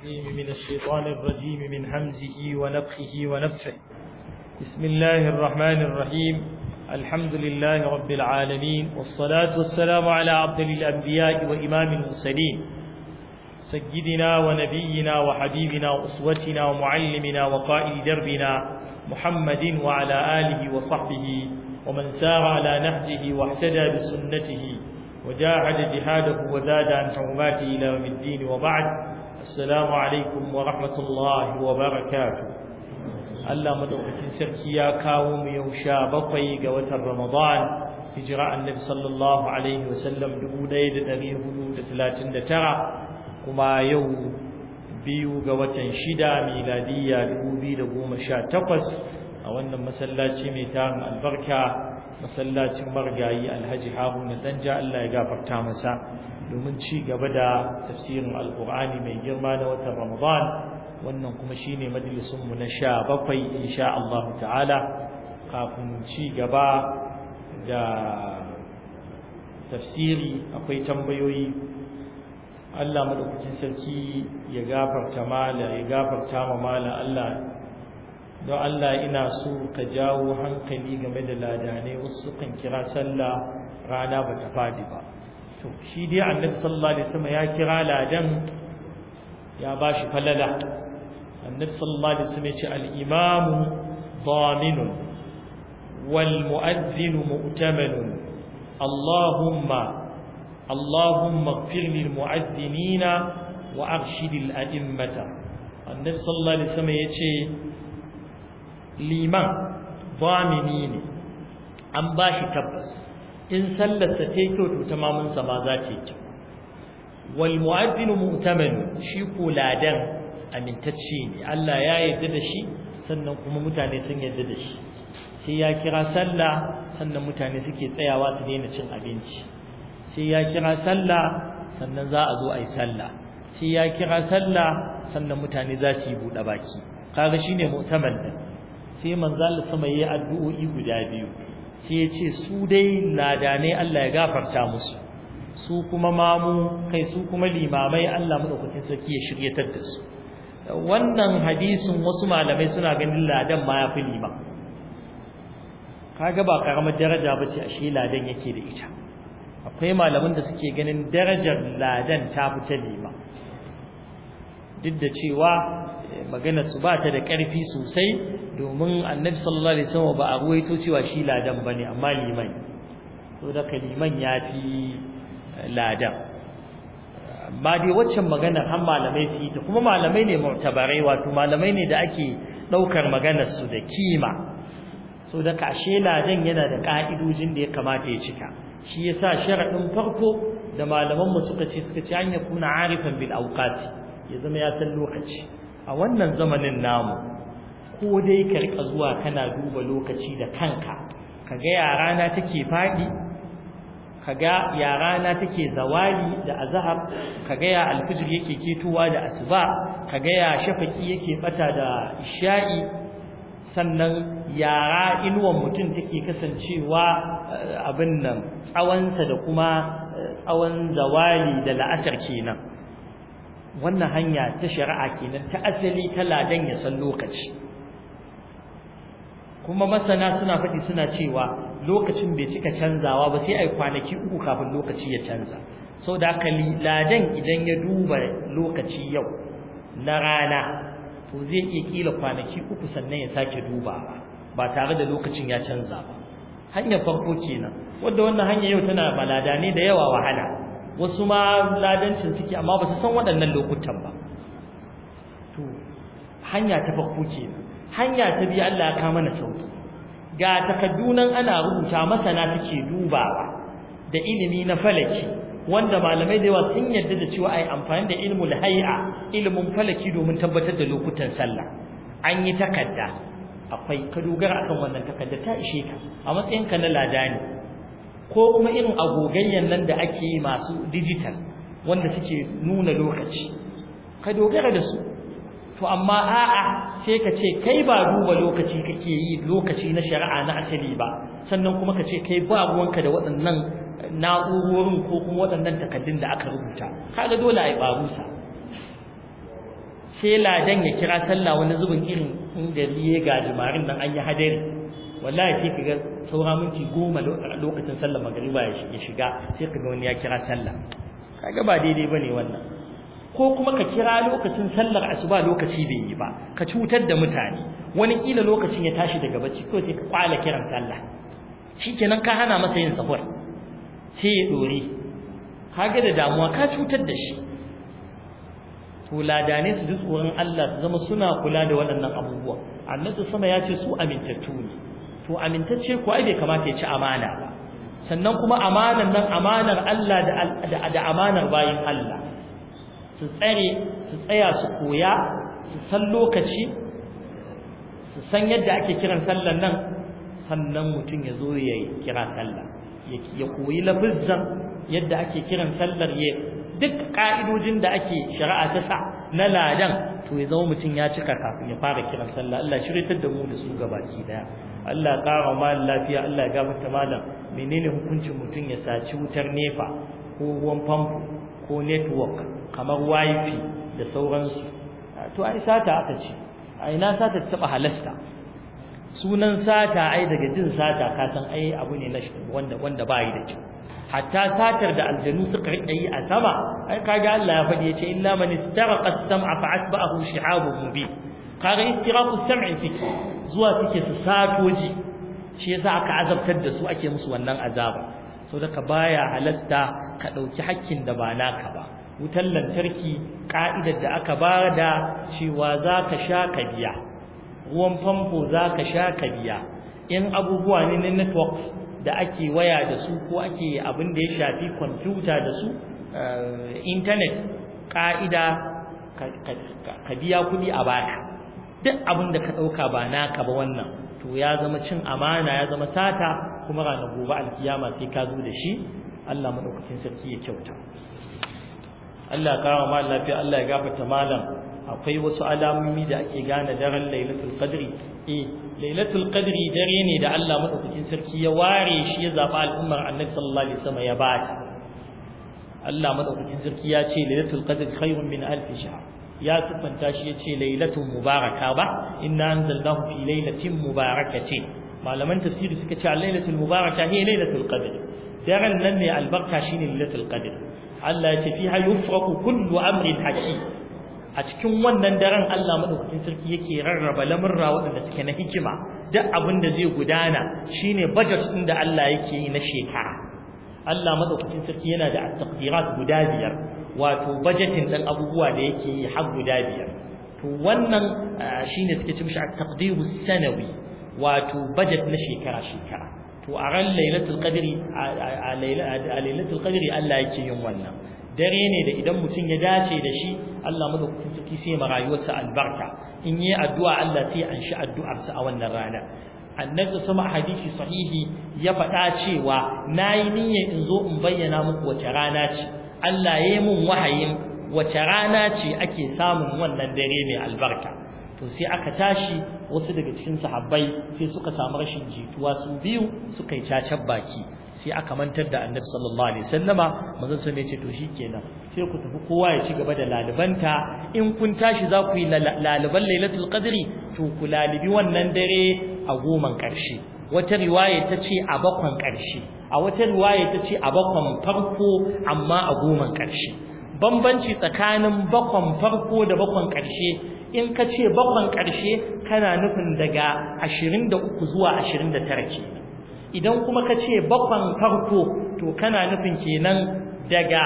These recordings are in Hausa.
العليم من الشيطان الرجيم من همزه ونفخه ونفه بسم الله الرحمن الرحيم الحمد لله رب العالمين والصلاة والسلام على عبد الأنبياء وإمام المرسلين سيدنا ونبينا وحبيبنا وأسوتنا ومعلمنا وقائد دربنا محمد وعلى آله وصحبه ومن سار على نهجه واهتدى بسنته وجاهد جهاده وزاد عن حرماته إلى يوم الدين وبعد السلام عليكم ورحمة الله وبركاته Allah madaukakin sarki ya kawo mu yau sha bakwai ga watan Ramadan hijira annabi sallallahu alaihi wasallam 1439 kuma yau biyu ga watan shida miladiyya 2018 a wannan masallaci mai tarin albarka masallacin margayi alhaji haruna danja Allah ya gafarta masa domin ci gaba da tafsirin alkur'ani mai girma na watan ramadan wannan kuma shine majalisun mu na sha bakwai insha Allah ta'ala kafin ci gaba da tafsiri akwai tambayoyi Allah madaukakin sarki ya gafarta mala ya gafarta ma mala Allah don Allah ina so ka jawo hankali game da ladanai wasu kan kira sallah rana ba ta fadi ba to shi dai annabi sallallahu alaihi wasallam ya kira ladan ya bashi falala annabi sallallahu alaihi wasallam ya ce al-imam ضامن والمؤذن مؤتمن اللهم اللهم اغفر للمؤذنين وأرشد الأئمة النبي صلى الله عليه وسلم يقول liman zamini ne an ba shi tabbas in sallarsa ta yi kyau to ta mamunsa ma za ta yi kyau wal mu'addinu mu'tamanu shi ko ladan amintacce ne Allah ya yarda da shi sannan kuma mutane sun yarda da shi sai ya kira sallah sannan mutane suke tsayawa su daina cin abinci sai ya kira sallah sannan za a zo a yi sallah sai ya kira sallah sannan mutane za su yi buɗe baki kaga shine mu'taman din sai manzo Allah sama yayi addu'o'i guda biyu sai ya ce su dai ladane Allah ya gafarta musu su kuma mamu kai su kuma limamai Allah madaukakin sarki ya shiryatar da su wannan hadisin wasu malamai suna ganin ladan ma yafi liman kaga ba karamar daraja bace ashe ladan yake da ita akwai malaman da suke ganin darajar ladan ta fita liman duk da cewa magana su ba ta da ƙarfi sosai domin annabi sallallahu alaihi wasallam ba a ruwaito cewa shi ladan bane amma liman to da kaliman yafi ladan amma dai waccan maganar har malamai su yi ta kuma malamai ne mu'tabarai wato malamai ne da ake daukar maganar su da kima so da kashe ladan yana da ka'idojin da ya kamata ya cika shi yasa sharadin farko da malaman mu suka ce suka ce an yakuna arifan bil awqati ya zama ya san lokaci a wannan zamanin namu ko dai ka rika zuwa kana duba lokaci da kanka kaga ya rana take fadi kaga ya rana take zawali da azhar kaga ya alfijir yake ketowa da asuba kaga ya shafaki yake bata da isha'i sannan yara inuwan mutum take kasancewa abin nan tsawonsa da kuma tsawon zawali da la'asar kenan wannan hanya ta shari'a kenan ta asali ta ladan ya san lokaci kuma masana suna faɗi suna cewa lokacin bai cika canzawa ba sai ai kwanaki uku kafin lokaci ya canza sau da haka ladan idan ya duba lokaci yau na rana to zai iya kila kwanaki uku sannan ya sake dubawa ba tare da lokacin ya canza ba hanyar farko kenan wadda wannan hanya yau tana balada ne da yawa wahala wasu ma ladancin suke amma ba su san waɗannan lokutan ba to hanya ta farko kenan hanya ta biyu Allah ya kama mana sauki ga takaddunan ana rubuta masana take dubawa da ilimi na falaki wanda malamai da yawa sun yarda da cewa ai amfani da ilmul hay'a ilmin falaki domin tabbatar da lokutan sallah an yi takadda akwai ka dogara akan wannan takadda ta ishe ka a matsayin ka na ladani ko kuma irin agogayyan nan da ake yi masu digital wanda suke nuna lokaci ka dogara da su to amma a'a sai ka ce kai ba duba lokaci kake yi lokaci na shari'a na asali ba sannan kuma ka ce kai ba ruwanka da waɗannan na'urorin ko kuma waɗannan takaddun da aka rubuta kaga dole ai barusa sai ladan ya kira sallah wani zubin irin in gari ya gajimarin nan an yi hadari wallahi sai kaga saura minti goma lokacin sallar magariba ya shiga sai kaga wani ya kira sallah kaga ba daidai bane wannan ko kuma ka kira lokacin sallar asuba lokaci bai yi ba ka cutar da mutane wani kila lokacin ya tashi daga bacci ko sai ka kwala kiran sallah shikenan ka hana masa yin sahur sai ya dore kaga da damuwa ka cutar da shi to ladane su ji tsoron Allah su zama suna kula da waɗannan abubuwa annabi sama ya ce su amintattu ne to amintacce ko ai bai kamata ya ci amana ba sannan kuma amanar nan amanar Allah da da amanar bayin Allah su tsare su tsaya su koya su san lokaci su san yadda ake kiran sallar nan sannan mutum ya zo ya kira sallah ya koyi lafizzan yadda ake kiran sallar ya duk ka'idojin da ake shari'a ta sa na ladan to ya zama mutum ya cika kafin ya fara kiran sallah Allah shiryatar da mu da su gabaki daya Allah ƙara mal lafiya Allah ya gafarta malam menene hukuncin mutum ya saci wutar nefa ko ruwan famfo ko network kamar wifi da sauransu to ai sata aka ce ai na sata taba halasta sunan sata ai daga jin sata ka san ai abu ne na wanda wanda bai da kyau hatta satar da aljanu suka rike yi a sama ai kaga Allah ya faɗi yace illa man istaraqa as-sam'a fa atba'ahu shihabun mubin kaga istiraqu as-sam'i fiki zuwa suke su satoji shi yasa aka azabtar da su ake musu wannan azaba saboda ka baya halasta ka dauki hakkin da ba naka ba wutar lantarki ka'idar da aka bada cewa zaka sha ka biya ruwan famfo zaka sha ka biya in abubuwa ne na networks da ake waya da su ko ake abin da ya shafi kwamfuta da su internet ka'ida ka biya kuɗi a baka duk abin da ka ɗauka ba naka ba wannan to ya zama cin amana ya zama sata kuma ranar gobe alkiyama sai ka zo da shi Allah madaukakin sarki ya kyauta Allah ya kawo ma lafiya Allah ya gafarta malam akwai wasu alamomi da ake gane daren Lailatul Qadri eh Lailatul Qadri dare ne da Allah madaukakin sarki ya ware shi ya zaba al'ummar Annabi sallallahu alaihi wasallam ya bata Allah madaukakin sarki ya ce Lailatul Qadri khairun min alf shahr ya tufanta shi ya ce Lailatul Mubaraka ba inna anzalnahu fi lailatin mubarakatin malaman tafsiri suka ce Lailatul Mubaraka hiya Lailatul Qadr daren nan ne albarka shine Lailatul Qadr Allah ya ce fiha yufraqu kullu amrin hakim a cikin wannan daren Allah madaukakin sarki yake rarraba lamurra waɗanda suke na hikima duk abin da zai gudana shine budget din da Allah yake yi na shekara Allah madaukakin sarki yana da taqdirat guda biyar wato budgeting din abubuwa da yake yi har guda biyar to wannan shine suke ce mishi at-taqdiru sanawi wato budget na shekara shekara to a ran lailatul qadri a lailatul qadri Allah yake yin wannan dare ne da idan mutum ya dace da shi Allah madaukakin sarki sai ma rayuwarsa albarka in yi addu'a Allah sai an shi addu'arsa a wannan rana annabi sama hadisi sahihi ya faɗa cewa nayi niyyar in zo in bayyana muku wace rana ce Allah ya yi mun wahayin wace rana ce ake samun wannan dare mai albarka to sai aka tashi wasu daga cikin sahabbai sai suka samu rashin jituwa su biyu suka yi cacar baki sai aka mantar da annabi sallallahu alaihi wasallama manzon sun ce to shikenan sai ku tafi kowa ya ci gaba da lalibanta in kun tashi za ku yi laliban lailatul qadri to ku lalibi wannan dare a goman karshe wata riwaya ta ce a bakwan karshe a wata riwaya ta ce a bakwan farko amma a goman karshe bambanci tsakanin bakwan farko da bakwan karshe in ka ce bakwan karshe kana nufin daga 23 zuwa 29 kenan idan kuma ka ce bakwan farko to kana nufin kenan daga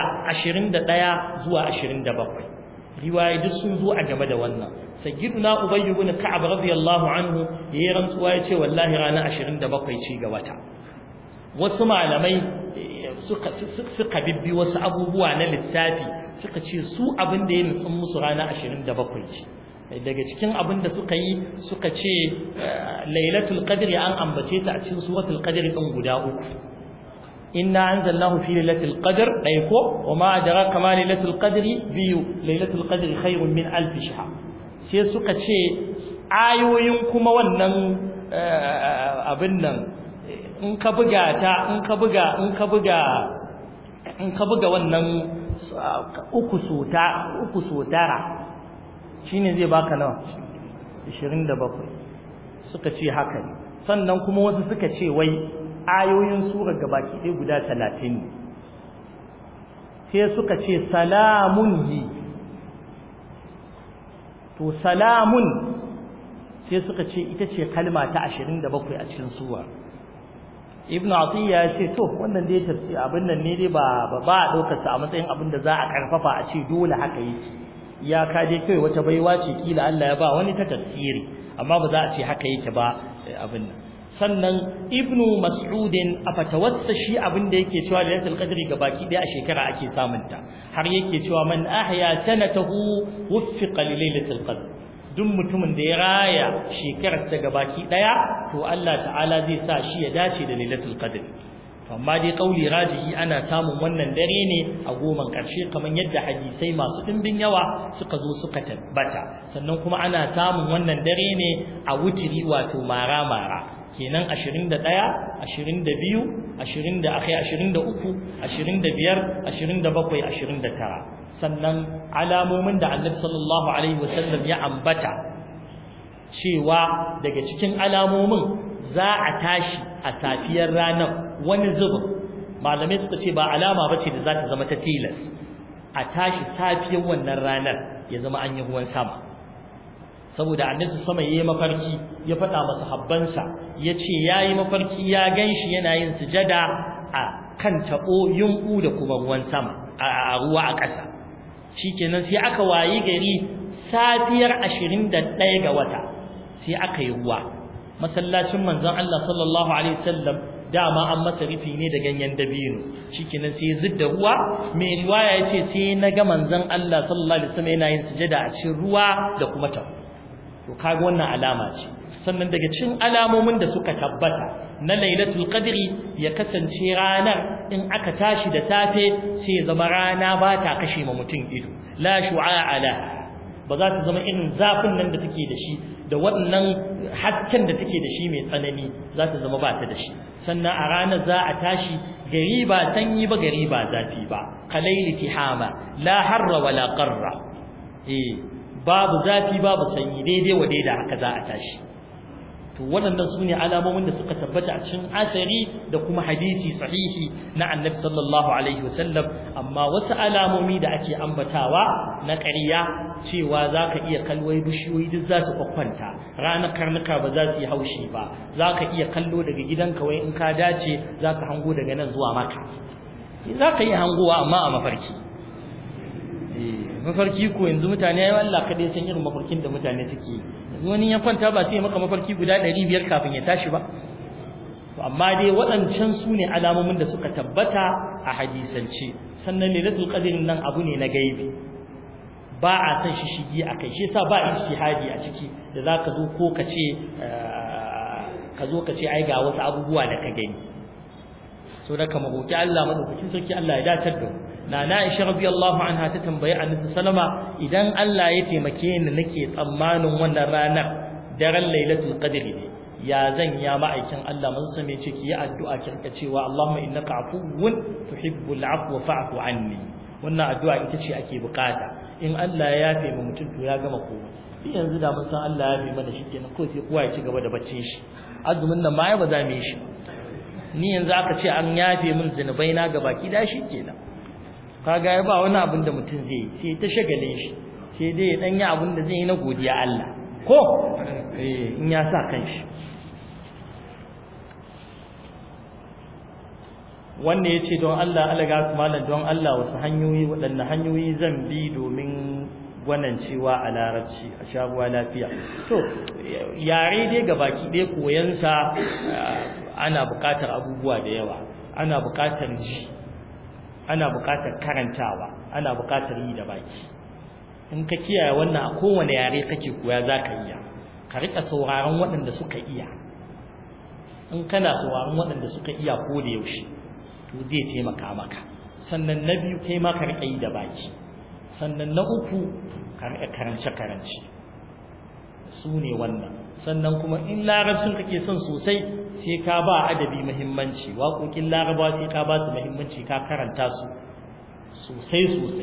21 zuwa 27 riwaye duk sun zo a game da wannan sayyiduna ubayy ibn ka'ab radiyallahu anhu yayin rantsuwa yace wallahi ranar 27 ce ga wata wasu malamai suka suka bibbi wasu abubuwa na lissafi suka ce su abin da ya nutsun musu ranar 27 ce daga cikin abin da suka yi suka ce lailatul qadri an ambace ta a cikin suratul qadri din guda uku inna anzalnahu fi lailatul qadr dai ko wama adraka ma lailatul qadri biyu lailatul qadri khairun min alf shahr sai suka ce ayoyin kuma wannan abin nan in ka buga ta in ka buga in ka buga in ka buga wannan uku sota uku sotara shine zai baka nawa 27 suka ce haka ne sannan kuma wasu suka ce wai ayoyin sura gabaki ɗaya guda 30 ne sai suka ce salamun hi to salamun sai suka ce ita ce kalma ta 27 a cikin sura ibn atiya ya ce to wannan dai tafsir abin nan ne dai ba ba a daukar sa a matsayin abin da za a karfafa a ce dole haka yake ya ka dai kai wata baiwa ce kila Allah ya ba wani ta tafsiri amma ba za a ce haka yake ba abin nan sannan ibn mas'udin a fatawassa shi abin da yake cewa lailatul qadri baki daya a shekara ake samun ta har yake cewa man ahya sanatahu wuffiqa li lailatul qadr duk mutumin da ya raya shekarar ta gabaki daya to Allah ta'ala zai sa shi ya dace da lailatul qadr amma dai kauli rajihi ana samun wannan dare ne a goman karshe kamar yadda hadisai masu dimbin yawa suka zo suka tabbata sannan kuma ana samun wannan dare ne a wutiri wato mara mara kenan 21 22 20 da akai 23 25 27 29 sannan alamomin da Annabi sallallahu alaihi wasallam ya ambata cewa daga cikin alamomin za a tashi a safiyar ranar wani zubin malamai suka ce ba alama bace da za ta zama ta tilas a tashi safiyar wannan ranar ya zama an yi ruwan sama saboda annabi sama yayi mafarki ya faɗa masa habbansa yace yayi mafarki ya ganshi yana yin sujada a kan tabo yunku da kuma ruwan sama a ruwa a ƙasa shikenan sai aka wayi gari safiyar 21 ga wata sai aka yi ruwa masallacin manzon Allah sallallahu alaihi wasallam dama an masa rufi ne da ganyen dabino shikenan sai zidda ruwa mai riwaya yace sai naga manzon Allah sallallahu alaihi wasallam yana yin sujada a cikin ruwa da kuma tabo to kaga wannan alama ce sannan daga cikin alamomin da suka tabbata na lailatul qadri ya kasance ranar in aka tashi da safe sai zama rana ba ta kashe ma mutum ido la shu'a ala ba za ta zama irin zafin nan da take da shi da wannan hasken da take da shi mai tsanani za ta zama ba ta da shi sannan a ranar za a tashi gari ba sanyi ba gari ba zafi ba kalaili tihama la harra wala qarra eh babu zafi babu sanyi daidai wa daida haka za a tashi to waɗannan su ne alamomin da suka tabbata a cikin asari da kuma hadisi sahihi na annabi sallallahu alaihi wasallam amma wasu alamomi da ake ambatawa na ƙarya cewa za ka iya kalwai bishiyoyi duk za su kwakwanta ranar karnuka ba za su yi haushi ba za ka iya kallo daga gidanka wai in ka dace za ka hango daga nan zuwa maka za ka iya hangowa amma a mafarki mafarki ko yanzu mutane ya Allah kadai san irin mafarkin da mutane suke yanzu wani ya kwanta ba sai maka mafarki guda 500 kafin ya tashi ba to amma dai waɗancan su ne alamomin da suka tabbata a hadisance sannan lailatul qadrin nan abu ne na gaibi ba a san shi shigi akai shi yasa ba ijtihadi a ciki da zaka zo ko ka ce ka zo ka ce ai ga wasu abubuwa da ka gani so da kama roki Allah madaukakin sarki Allah ya datar da mu nana Aisha radiyallahu anha ta tambayi Annabi sallama idan Allah ya taimake ni nake tsammanin wannan ranar daren Lailatul Qadri ne ya zan ya ma'aikin Allah mun san me ce ki yi addu'a ki rika cewa Allahumma innaka afuwun tuhibbul afwa fa'fu anni wannan addu'a ita ce ake bukata in Allah ya yafe mu mutum to ya gama komai shi yanzu da mun san Allah ya yafe mana shikenan ko sai kowa ya ci gaba da baccin shi azumin nan ma ya ba za mu yi shi ni yanzu aka ce an yafe min zinubai na gabaki da shi kenan kaga ya ba wani abin da mutum zai yi sai ta shagale shi sai dai ya danya abin da zai yi na godiya Allah ko eh in ya sa kanshi wanda yace don Allah Allah ga malam don Allah wasu hanyoyi waɗanne hanyoyi zan bi domin gwanan cewa a larabci a shabuwa lafiya to yare dai gabaki ɗaya koyansa ana buƙatar abubuwa da yawa ana buƙatar ji ana buƙatar karantawa ana buƙatar yi da baki in ka kiyaye wannan a kowane yare kake koya za ka iya ka riƙa sauraron waɗanda suka iya in kana sauraron waɗanda suka iya ko da yaushe to zai taimaka maka sannan na biyu kai ma ka riƙa yi da baki sannan na uku ka riƙa karance karance su ne wannan sannan kuma in larabcin kake son sosai sai ka ba adabi muhimmanci waƙoƙin larabawa sai ka ba su muhimmanci ka karanta su sosai sosai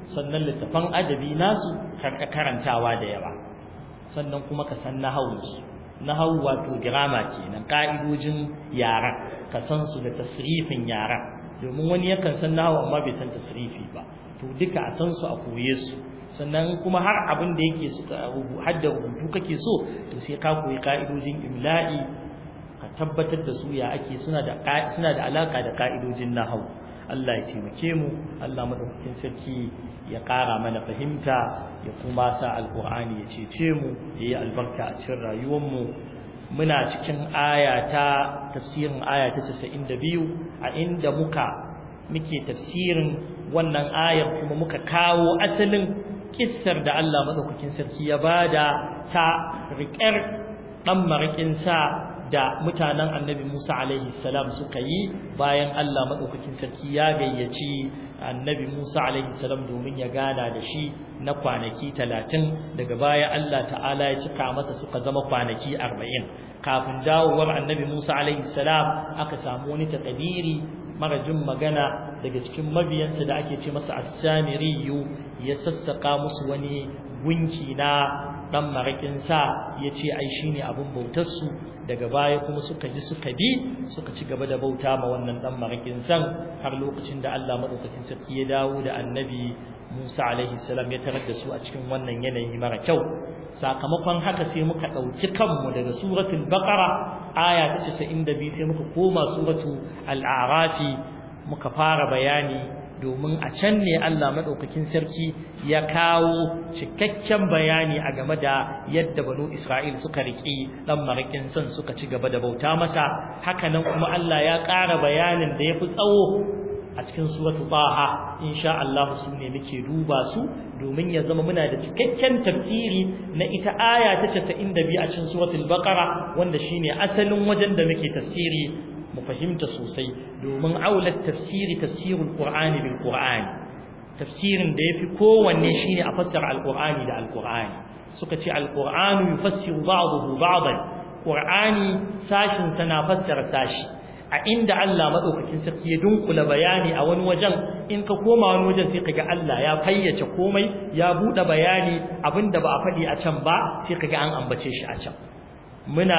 sannan littafan adabi nasu karantawa da yawa sannan kuma ka san nahawunsu nahawu wato girama kenan ka'idojin yara ka san su da tasrifin yara domin wani yakan san nahawu amma bai san tasrifi ba to duka a san su a koye su sannan kuma har abin da yake su hadda rubutu kake so to sai ka koyi ka'idojin imla'i ka tabbatar da su ya ake suna da suna da alaka da ka'idojin nahawu Allah ya taimake mu Allah madaukakin sarki ya ƙara mana fahimta ya kuma sa alƙur'ani ya cece mu ya yi albarka a cikin rayuwar mu muna cikin aya ta tafsirin aya ta 92 a inda muka muke tafsirin wannan ayar kuma muka kawo asalin kissar da Allah madaukakin sarki ya bada ta riƙar dan marikin sa da mutanen annabi Musa alaihi salam suka yi bayan Allah madaukakin sarki ya gayyaci annabi Musa alaihi salam domin ya gana da shi na kwanaki 30 daga baya Allah ta'ala ya cika masa suka zama kwanaki 40 kafin dawowar annabi Musa alaihi salam aka samu wani takadiri mara jin magana daga cikin mabiyansa da ake ce masa as-samiriyu ya sassaka musu wani gunki na dan marakin sa yace ai shine abun bautar su daga baya kuma suka ji suka bi suka ci gaba da bauta ma wannan dan marakin san har lokacin da Allah madaukakin sarki ya dawo da annabi Musa alaihi salam ya tarar da su a cikin wannan yanayi mara kyau sakamakon haka sai muka dauki kanmu daga suratul baqara aya ta 92 sai muka koma suratul al-a'rafi muka fara bayani domin a can ne Allah madaukakin sarki ya kawo cikakken bayani a game da yadda banu Isra'il suka riki dan marakin san suka ci gaba da bauta masa hakanan kuma Allah ya ƙara bayanin da yafi tsawo a cikin suratul Taha insha Allah su ne muke duba su domin ya zama muna da cikakken tafsiri na ita aya ta 92 a cikin suratul Baqara wanda shine asalin wajen da muke tafsiri mu fahimta sosai domin aulat tafsiri tafsirul qur'ani bil qur'ani tafsirin da yafi kowanne shine a fassara alqur'ani da alqur'ani suka ce alqur'anu yufassiru ba'dahu ba'dan qur'ani sashin sana fassara sashi a inda Allah madaukakin sarki ya dunkula bayani a wani wajen in ka koma wani wajen sai kaga Allah ya fayyace komai ya bude bayani abinda ba a faɗi a can ba sai kaga an ambace shi a can muna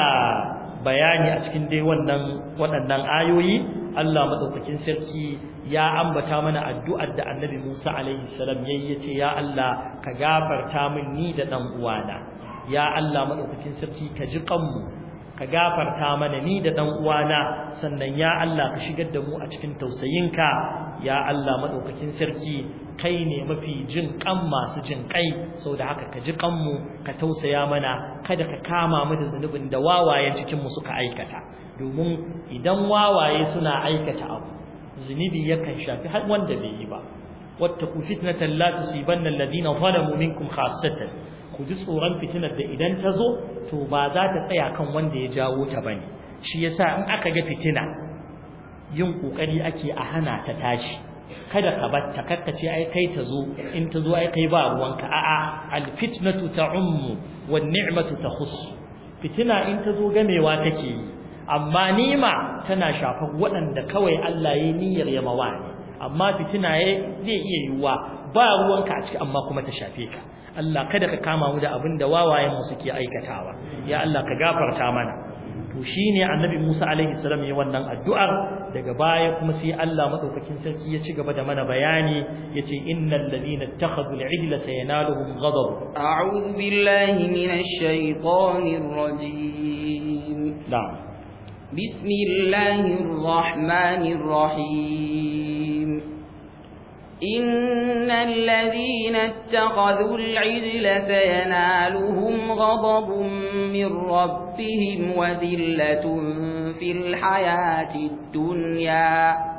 bayani a cikin dai wannan waɗannan ayoyi Allah madaukakin sarki ya ambata mana addu'ar da Annabi Musa alaihi salam yayi yace ya Allah ka gafarta min ni da dan uwana ya Allah madaukakin sarki ka ji kanmu ka gafarta mana ni da dan uwana sannan ya Allah ka shigar da mu a cikin tausayinka ya Allah madaukakin sarki kai ne mafi jin kan masu jin kai saboda haka ka ji kanmu ka tausaya mana kada ka kama mu da zunubin da wawayen cikin mu suka aikata domin idan wawaye suna aikata abu zunubi yakan shafi har wanda bai yi ba wattaqu fitnatan la tusibanna alladhina zalamu minkum khassatan ku ji tsoron fitinar da idan ta zo to ba za ta tsaya kan wanda ya jawo ta bane shi yasa in aka ga fitina yin kokari ake a hana ta tashi kada ka batta kakkace ai kai ta zo in ta zo ai kai ba ruwanka a'a alfitnatu ta'ummu wan ni'matu takhus fitina in ta zo gamewa take yi amma nima tana shafar waɗanda kawai Allah ya niyyar ya mawani amma fitina zai iya yiwuwa ba ruwanka a ciki amma kuma ta shafe ka Allah kada ka kama mu da abin da wawayen mu suke aikatawa ya Allah ka gafarta mana to shine annabi Musa alaihi salam ya wannan addu'ar daga baya kuma sai Allah madaukakin sarki ya ci gaba da mana bayani yace innal ladina ittakhadhu al-ijla sayanaluhum ghadab a'udhu billahi minash shaitanir rajim na'am bismillahir rahmanir rahim إن الذين اتخذوا العجل سينالهم غضب من ربهم وذلة في الحياة الدنيا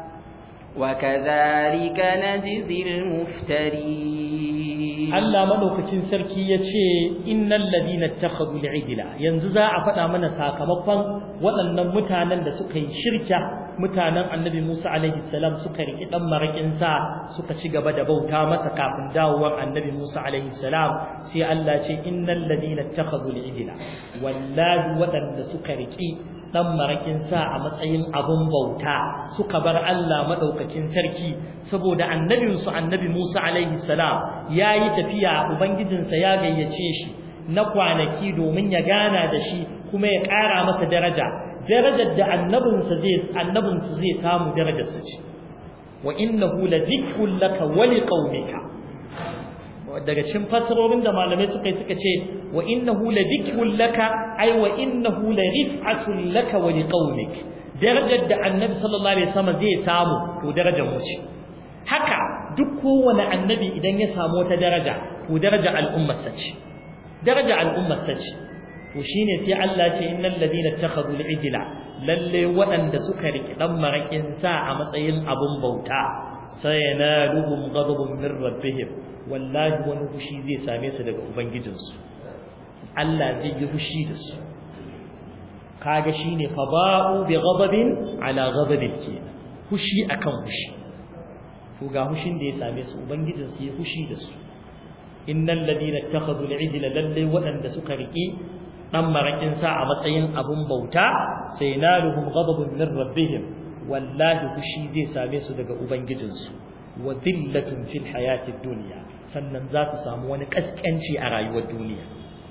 وكذلك نجزي المفترين Allah madaukakin sarki yace innal ladina ittakhadhu al'ijla yanzu za a faɗa mana sakamakon waɗannan mutanen da suka yi shirka mutanen Annabi Musa alaihi salam suka riki dan marakin sa suka ci gaba da bauta masa kafin dawowar Annabi Musa alaihi salam sai Allah ce innal ladina ittakhadhu al'ijla wallahi waɗanda suka riki dan marakin sa a matsayin abun bauta suka bar Allah madaukakin sarki saboda annabin su annabi Musa alaihi salam yayi tafiya ubangijinsa ya gayyace shi na kwanaki domin ya gana da shi kuma ya ƙara masa daraja darajar da annabinsa zai annabinsa zai samu darajar sa ce wa innahu la dhikrun laka wa liqaumika daga cikin fasarorin da malamai suka yi suka ce wa innahu la dhikrun laka ay wa innahu la rif'atun laka wa liqaumik darajar da annabi sallallahu alaihi wasallam zai samu to darajar mu ce haka duk kowane annabi idan ya samu wata daraja to daraja al'ummar sa ce daraja al'ummar sa ce to shine sai Allah ce innal ladina takhadhu al-ijla lalle waɗanda suka riki dan marakin sa a matsayin abun bauta sayanaluhum ghadabun min rabbihim wallahi wani fushi zai same su daga ubangijinsu Allah zai yi fushi da su kaga shine fa ba'u bi ghadabin ala ghadabin kenan fushi akan fushi to ga fushin da ya same su ubangijinsu ya fushi da su innal ladina ittakhadhu al-ijla lalle waɗanda suka riki dan marakin sa a matsayin abun bauta sai naluhum ghadabun min rabbihim wallahi fushi zai same su daga ubangijinsu wa dhillatun fil hayati dunya sannan za su samu wani kaskanci a rayuwar duniya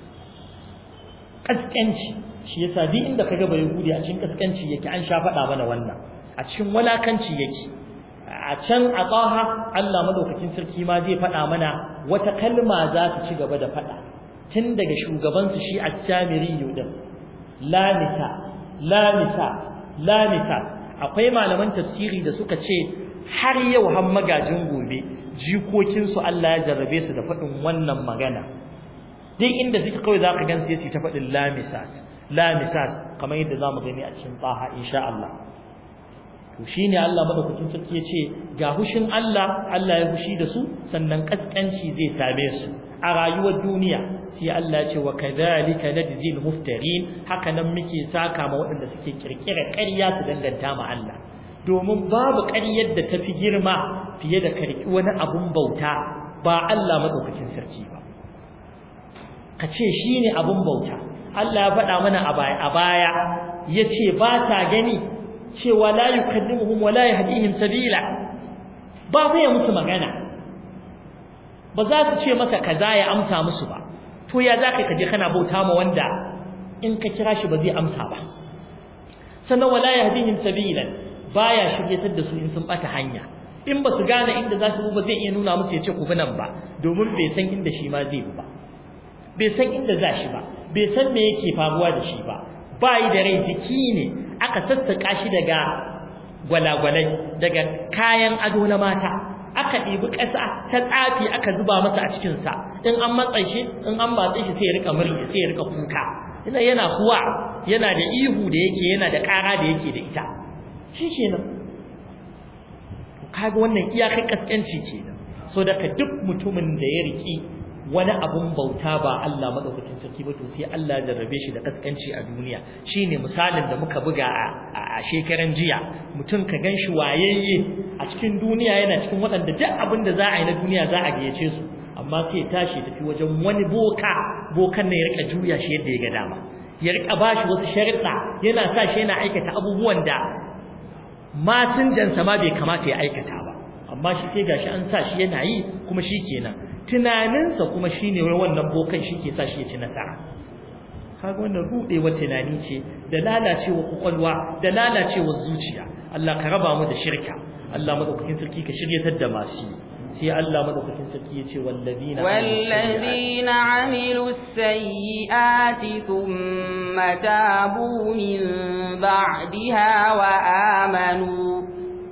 kaskanci shi yasa duk inda kaga bai yahudi a cikin kaskanci yake an sha faɗa mana wannan a cikin walakanci yake a can a tsaha Allah madaukakin sarki ma zai faɗa mana wata kalma za ta ci gaba da faɗa tun daga shugabansu shi a samiri yudin lamita lamita lamita akwai malaman tafsiri da suka ce har yau har magajin gobe jikokinsu Allah ya jarrabe su da faɗin wannan magana duk inda suke kawai za ka gan su ta faɗin lamisat lamisat kamar yadda za mu gani a cikin tsaha insha Allah to shine Allah madaukakin sarki ya ce ga hushin Allah Allah ya hushi da su sannan kaskanci zai same su a rayuwar duniya sai Allah ya ce wa kadhalika najzi al-muftarin haka nan muke saka ma waɗanda suke kirkira ƙarya su danganta ma Allah domin babu ƙaryar da tafi girma fiye da karki wani abun bauta ba Allah madaukakin sarki ba ka ce shine abun bauta Allah ya faɗa mana a baya yace ba ta gani cewa la yukallimuhum wa la yahdihim sabila ba zai musu magana ba za su ce masa kaza ya amsa musu ba to ya za ka je kana bauta ma wanda in ka kira shi ba zai amsa ba sannan wala yahdihim sabilan baya shiryatar da su in sun bata hanya in ba su gane inda za su ba zai iya nuna musu ya ce ku bi nan ba domin bai san inda shi ma zai bi ba bai san inda za shi ba bai san me yake faruwa da shi ba bai da rai jiki ne aka sassaka shi daga gwalagwalai daga kayan ado na mata aka ɗibi ƙasa ta tsafi aka zuba masa a cikinsa in an matsa shi in an matsa shi sai ya rika murya sai ya rika kuka ina yana kuwa yana da ihu da yake yana da ƙara da yake da ita shi kenan kaga wannan iyakar kaskanci kenan so daga duk mutumin da ya riki wani abun bauta ba Allah madaukakin sarki ba to sai Allah ya jarrabe shi da kaskanci a duniya shine misalin da muka buga a shekaran jiya mutum ka ganshi wayayye a cikin duniya yana cikin waɗanda duk abin da za a yi na duniya za a gayyace su amma sai ya tashi tafi wajen wani boka bokan ne ya rika juya shi yadda ya ga dama ya rika bashi wasu sharuɗa yana sa shi yana aikata abubuwan da masinjansa ma bai kamata ya aikata ba amma shi sai gashi an sa shi yana yi kuma shi kenan tunaninsa kuma shine wannan bokan shi ke sa shi ya ci nasara kaga wannan rudewar tunani ce da lalacewa kwakwalwa da lalacewa zuciya Allah ka raba mu da shirka Allah madaukakin sarki ka shiryatar da masu sai Allah madaukakin sarki ya ce wallazina wallazina amilu sayyiati thumma tabu min ba'daha wa amanu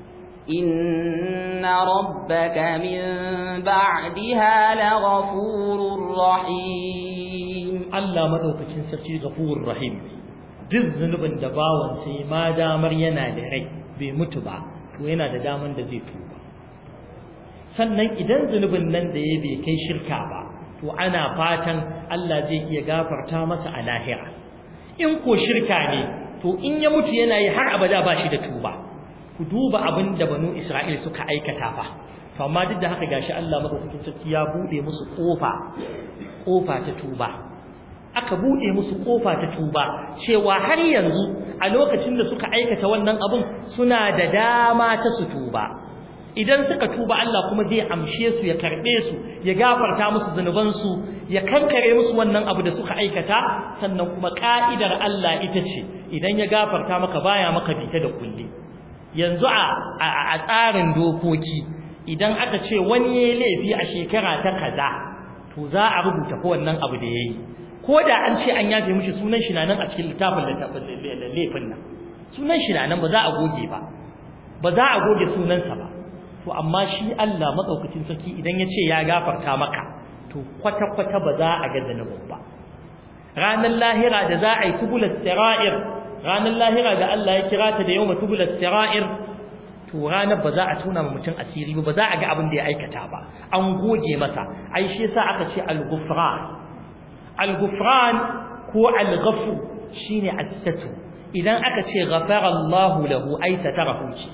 إن ربك من بعدها لغفور رحيم الله مدوكacin sarki غفور رحيم duk zunubin da bawan sai ma damar yana da rai bai mutu ba to yana da daman da zai tuba sannan idan zunubin nan da ya bai kai shirka ba to ana fatan Allah zai iya gafarta masa a lahira in ko shirka ne to in ya mutu yana yi har abada ba shi da tuba ku duba abin da banu Isra'il suka aikata fa to amma duk da haka gashi Allah madaukakin sarki ya bude musu kofa kofa ta tuba aka bude musu kofa ta tuba cewa har yanzu a lokacin da suka aikata wannan abun suna da dama ta su tuba idan suka tuba Allah kuma zai amshe su ya karbe su ya gafarta musu zunuban su ya kankare musu wannan abu da suka aikata sannan kuma ka'idar Allah ita ce idan ya gafarta maka baya maka bita da kulli yanzu a a tsarin dokoki idan aka ce wani yayi laifi a shekara ta kaza to za a rubuta ko wannan abu da yayi ko da an ce an yafe mishi sunan shi nan a cikin littafin laifin nan sunan shi nan ba za a goge ba ba za a goge sunansa ba to amma shi Allah madaukakin sarki idan ya ce ya gafarta maka to kwata kwata ba za a ga zanubin ba ranar lahira da za a yi tubulat sira'ir ranar lahira da Allah ya kira ta da yawma tubulat sira'ir to ranar ba za a tona ma mutum asiri ba ba za a ga abin da ya aikata ba an goge masa ai shi yasa aka ce al-ghufran al-ghufran ko al-ghafur shine as-satr idan aka ce ghafara Allah lahu ay satarahu ce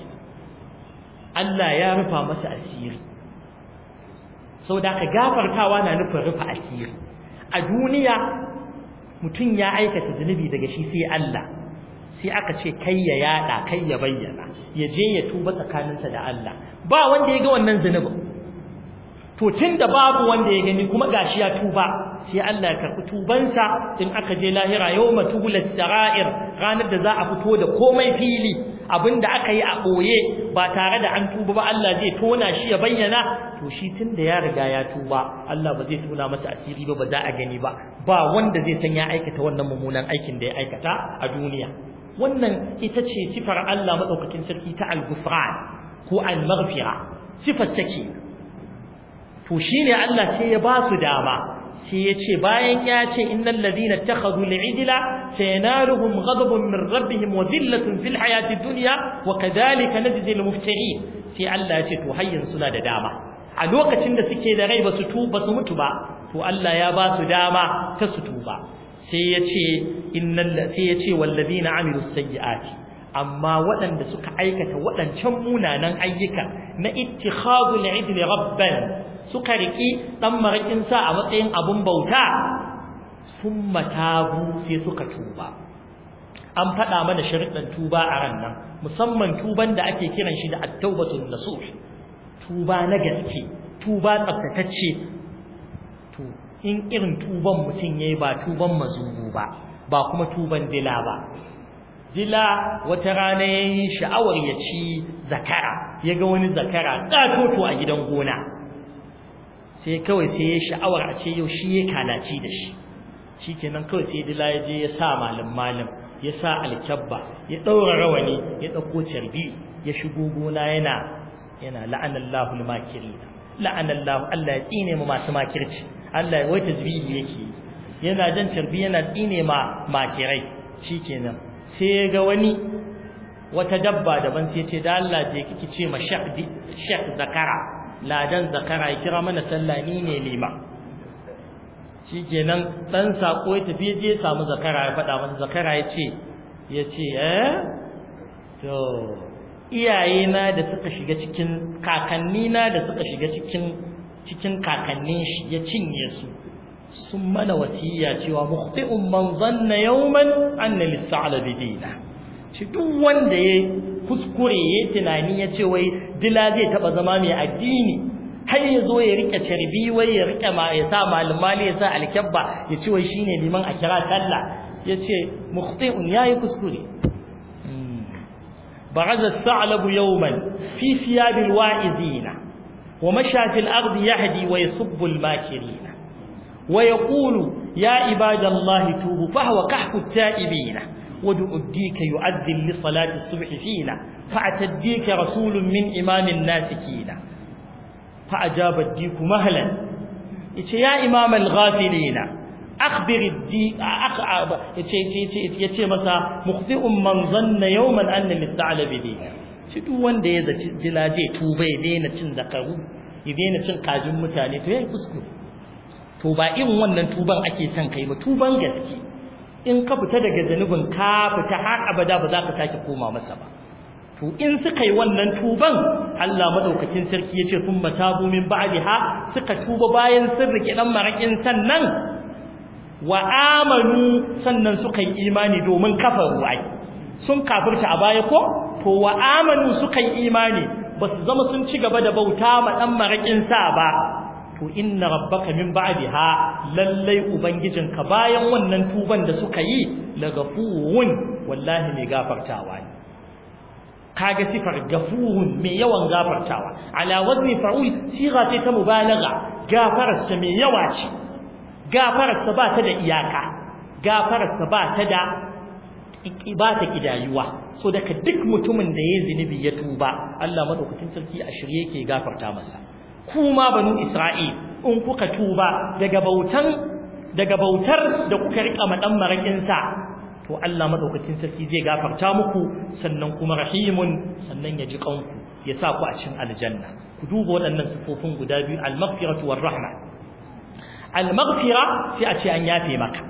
Allah ya rufa masa asiri saboda ka gafartawa na nufin rufa asiri a duniya mutum ya aikata zunubi daga shi sai Allah sai aka ce kai ya yada kai ya bayyana ya je ya tuba tsakaninsa da Allah ba wanda ya ga wannan zunubin to tunda babu wanda ya gani kuma gashi ya tuba sai Allah ya karbi tubansa in aka je lahira yawma tubulat sarair ranar da za a fito da komai fili abinda aka yi a boye ba tare da an tuba ba Allah zai tona shi ya bayyana to shi tunda ya riga ya tuba Allah ba zai tona masa asiri ba ba za a gani ba ba wanda zai san ya aikata wannan mummunan aikin da ya aikata a duniya wannan ita ce sifar Allah madaukakin sarki ta al-ghufran ko al-maghfira sifar take to shine Allah sai ya ba su dama sai ya ce bayan ya ce innal ladina takhadhu al-ijla sayanaluhum ghadabun min rabbihim wa dhillatun fil hayati dunya wa kadhalika najzi al-muftarin sai Allah ya ce to hayyan suna da dama a lokacin da suke da rai ba su tuba su mutu ba to Allah ya ba su dama ta su tuba sai ya ce innal sai ya ce wallazina amilus sayyiati amma waɗanda suka aikata waɗancan munanan ayyuka na ittikhadul idli rabban suka riki dan marakin sa a matsayin abun bauta summa tabu sai suka tuba an faɗa mana sharuɗan tuba a ran nan musamman tuban da ake kiran shi da at-taubatun nasuh tuba na gaske tuba tsaftatacce to in irin tuban mutum yayi ba tuban mazubu ba ba kuma tuban dila ba dila wata rana yayin sha'awar ya ci zakara yaga wani zakara katoto a gidan gona sai kawai sai ya sha'awar a ce yau shi ya kalaci da shi shikenan kawai sai dila ya je ya sa malam malam ya sa alkyabba ya daura rawani ya dauko carbi ya shigo gona yana yana la'anallahu al-makirina la'anallahu Allah ya tsine mu masu makirci Allah wai tasbihi yake yana jan carbi yana tsine ma makirai shikenan sai ya ga wani wata dabba daban sai ce da Allah je kike ce ma shek zakara ladan zakara ya kira mana sallah ni ne lima shikenan dan sako ya tafi je samu zakara ya faɗa masa zakara ya ce ya ce eh to iyayena da suka shiga cikin kakannina da suka shiga cikin cikin kakannin shi ya cinye su sun mana wasiya cewa mukhti'un man zanna yawman anna lis-sa'labi dina ci duk wanda ya kuskure ya tunani ya ce wai dila zai taba zama mai addini har ya zo ya rike carbi wai ya rike ma ya sa malumali ya sa alkabba ya ce wai shine liman a kira sallah ya ce mukhti'un yayi kuskure بعد الثعلب يوما في ثياب الواعظين ومشى في الأرض يهدي ويصب الماكرين ويقول يا عباد الله توبوا فهو كحف التائبين ودعوا الديك يؤذن لصلاة الصبح فينا فأتى الديك رسول من إمام الناسكين فأجاب الديك مهلا يا إمام الغافلين أخبر الديك يتي مسا مخطئ من ظن يوما أن للثعلب دينا shi duk wanda ya zaci dila zai tuba ya daina cin zakaru ya daina cin kajin mutane to yayi kuskure to ba irin wannan tuban ake son kai ba tuban gaske in ka fita daga zanubin ka fita har abada ba za ka sake koma masa ba to in suka yi wannan tuban Allah madaukakin sarki yace thumma tabu min ba'daha suka tuba bayan sun rike dan marakin sannan wa amanu sannan suka yi imani domin kafaru ai sun kafirta a baya ko to wa amanu suka yi imani ba su zama sun ci gaba da bauta ma dan marakin sa ba to inna rabbaka min ba'daha lallai ubangijinka bayan wannan tuban da suka yi lagafurun wallahi mai gafartawa ne kaga sifar gafurun mai yawan gafartawa ala wazni fa'ul siga ce ta mubalagha gafararsa mai yawa ce gafararsa ba ta da iyaka gafararsa ba ta da ba ta kidayuwa so daga duk mutumin da yayi zinubi ya tuba Allah madaukakin sarki a shirye yake gafarta masa kuma banu Isra'il in kuka tuba daga bautan daga bautar da kuka rika madan marakin sa to Allah madaukakin sarki zai gafarta muku sannan kuma rahimun sannan ya ji kanku ya sa ku a cikin aljanna ku duba waɗannan sifofin guda biyu al-maghfiratu war-rahma al-maghfira sai a ce an yafe maka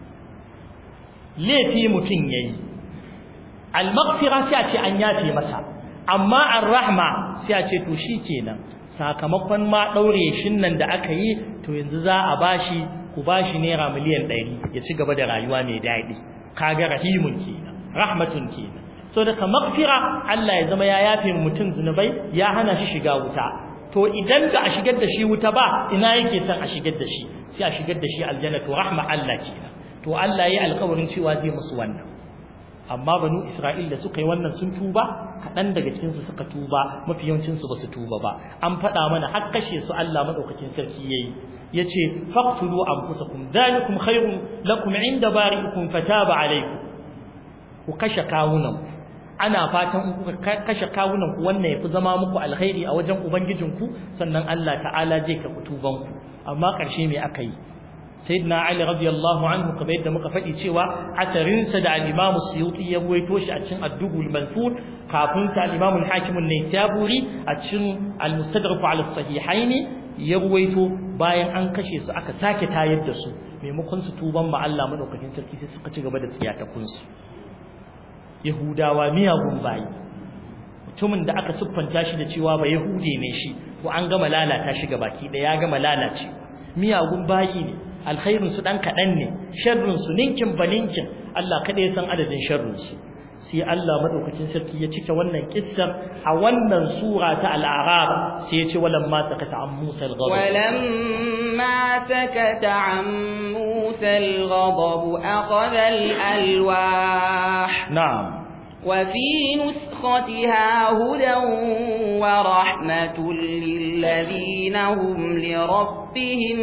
laifi mutun yayi al-maghfira sai a ce an yafe masa amma ar-rahma sai a ce to shikenan sakamakon ma daure shin nan da aka yi to yanzu za a bashi ku bashi naira miliyan 100 ya ci gaba da rayuwa mai daɗi kaga rahimun kenan rahmatun kenan so daga maghfira Allah ya zama ya yafe mutum zunubai ya hana shi shiga wuta to idan da a shigar da shi wuta ba ina yake son a shigar da shi sai a shigar da shi aljanna to rahma Allah kenan to Allah ya alƙawarin cewa zai musu wannan amma banu Isra'il da suka yi wannan sun tuba kaɗan daga cikin su suka tuba mafi yawancin su basu tuba ba an faɗa mana har kashe su Allah madaukakin sarki yayi yace faqtulu anfusakum dhalikum khayrun lakum inda bari'ikum fataba alaykum ku kashe kawunan ana fatan in kuka kashe kawunan ku wannan yafi zama muku alkhairi a wajen ubangijinku sannan Allah ta'ala zai ka tuban ku amma karshe me aka yi sayyidina ali radiyallahu anhu kamar yadda muka faɗi cewa atarin sa da al-imam suyuti ya ruwaito shi a cikin ad-dubul mansur kafin sa al-imam al-hakim an-naysaburi a cikin al-mustadrak ala as-sahihaini ya ruwaito bayan an kashe su aka sake tayar da su maimakon su tuban ma Allah madaukakin sarki sai suka ci gaba da tsiyatakun su yahudawa miyagun bayi mutumin da aka siffanta shi da cewa ba yahude ne shi ko an gama lalata shi baki da ya gama lalace miyagun bayi ne alkhairin su dan kadan ne sharrin su ninkin baninkin Allah kada ya san adadin sharrin su sai Allah madaukakin sarki ya cike wannan kissar a wannan sura ta al-a'raf sai ya ce walamma sakata an Musa al-ghadab walamma sakata an Musa al-ghadab akhadha al-alwah na'am وفي نسختها هدى ورحمة للذين هم لربهم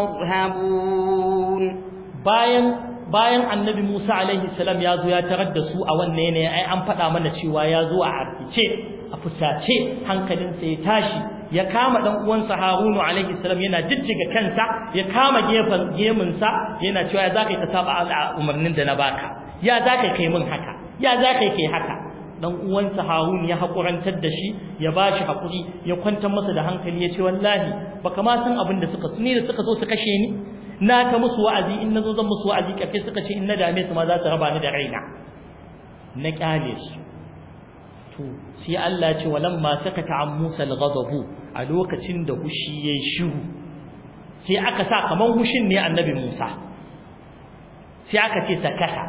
يرهبون bayan bayan annabi Musa alaihi salam ya zo ya tarar da su a wannan yanayi ai an faɗa mana cewa ya zo a arkice a fusace hankalinsa ya tashi ya kama dan uwansa Harunu alaihi salam yana jijjiga kansa ya kama gefen gemunsa yana cewa ya zaka ka saba umarnin da na baka ya zaka kai min haka ya zaka kai haka dan uwansa Harun ya hakurantar da shi ya bashi hakuri ya kwantar masa da hankali ya ce wallahi baka ma san abin da suka su ni da suka zo su kashe ni na ta musu wa'azi in nazo zan musu wa'azi kafe suka ce in na dame su ma za su raba ni da raina na kyale su to sai Allah ya ce walamma sakata an Musa al-ghadabu a lokacin da hushi yayi shiru sai aka sa kaman hushin ne annabi Musa sai aka ce sakata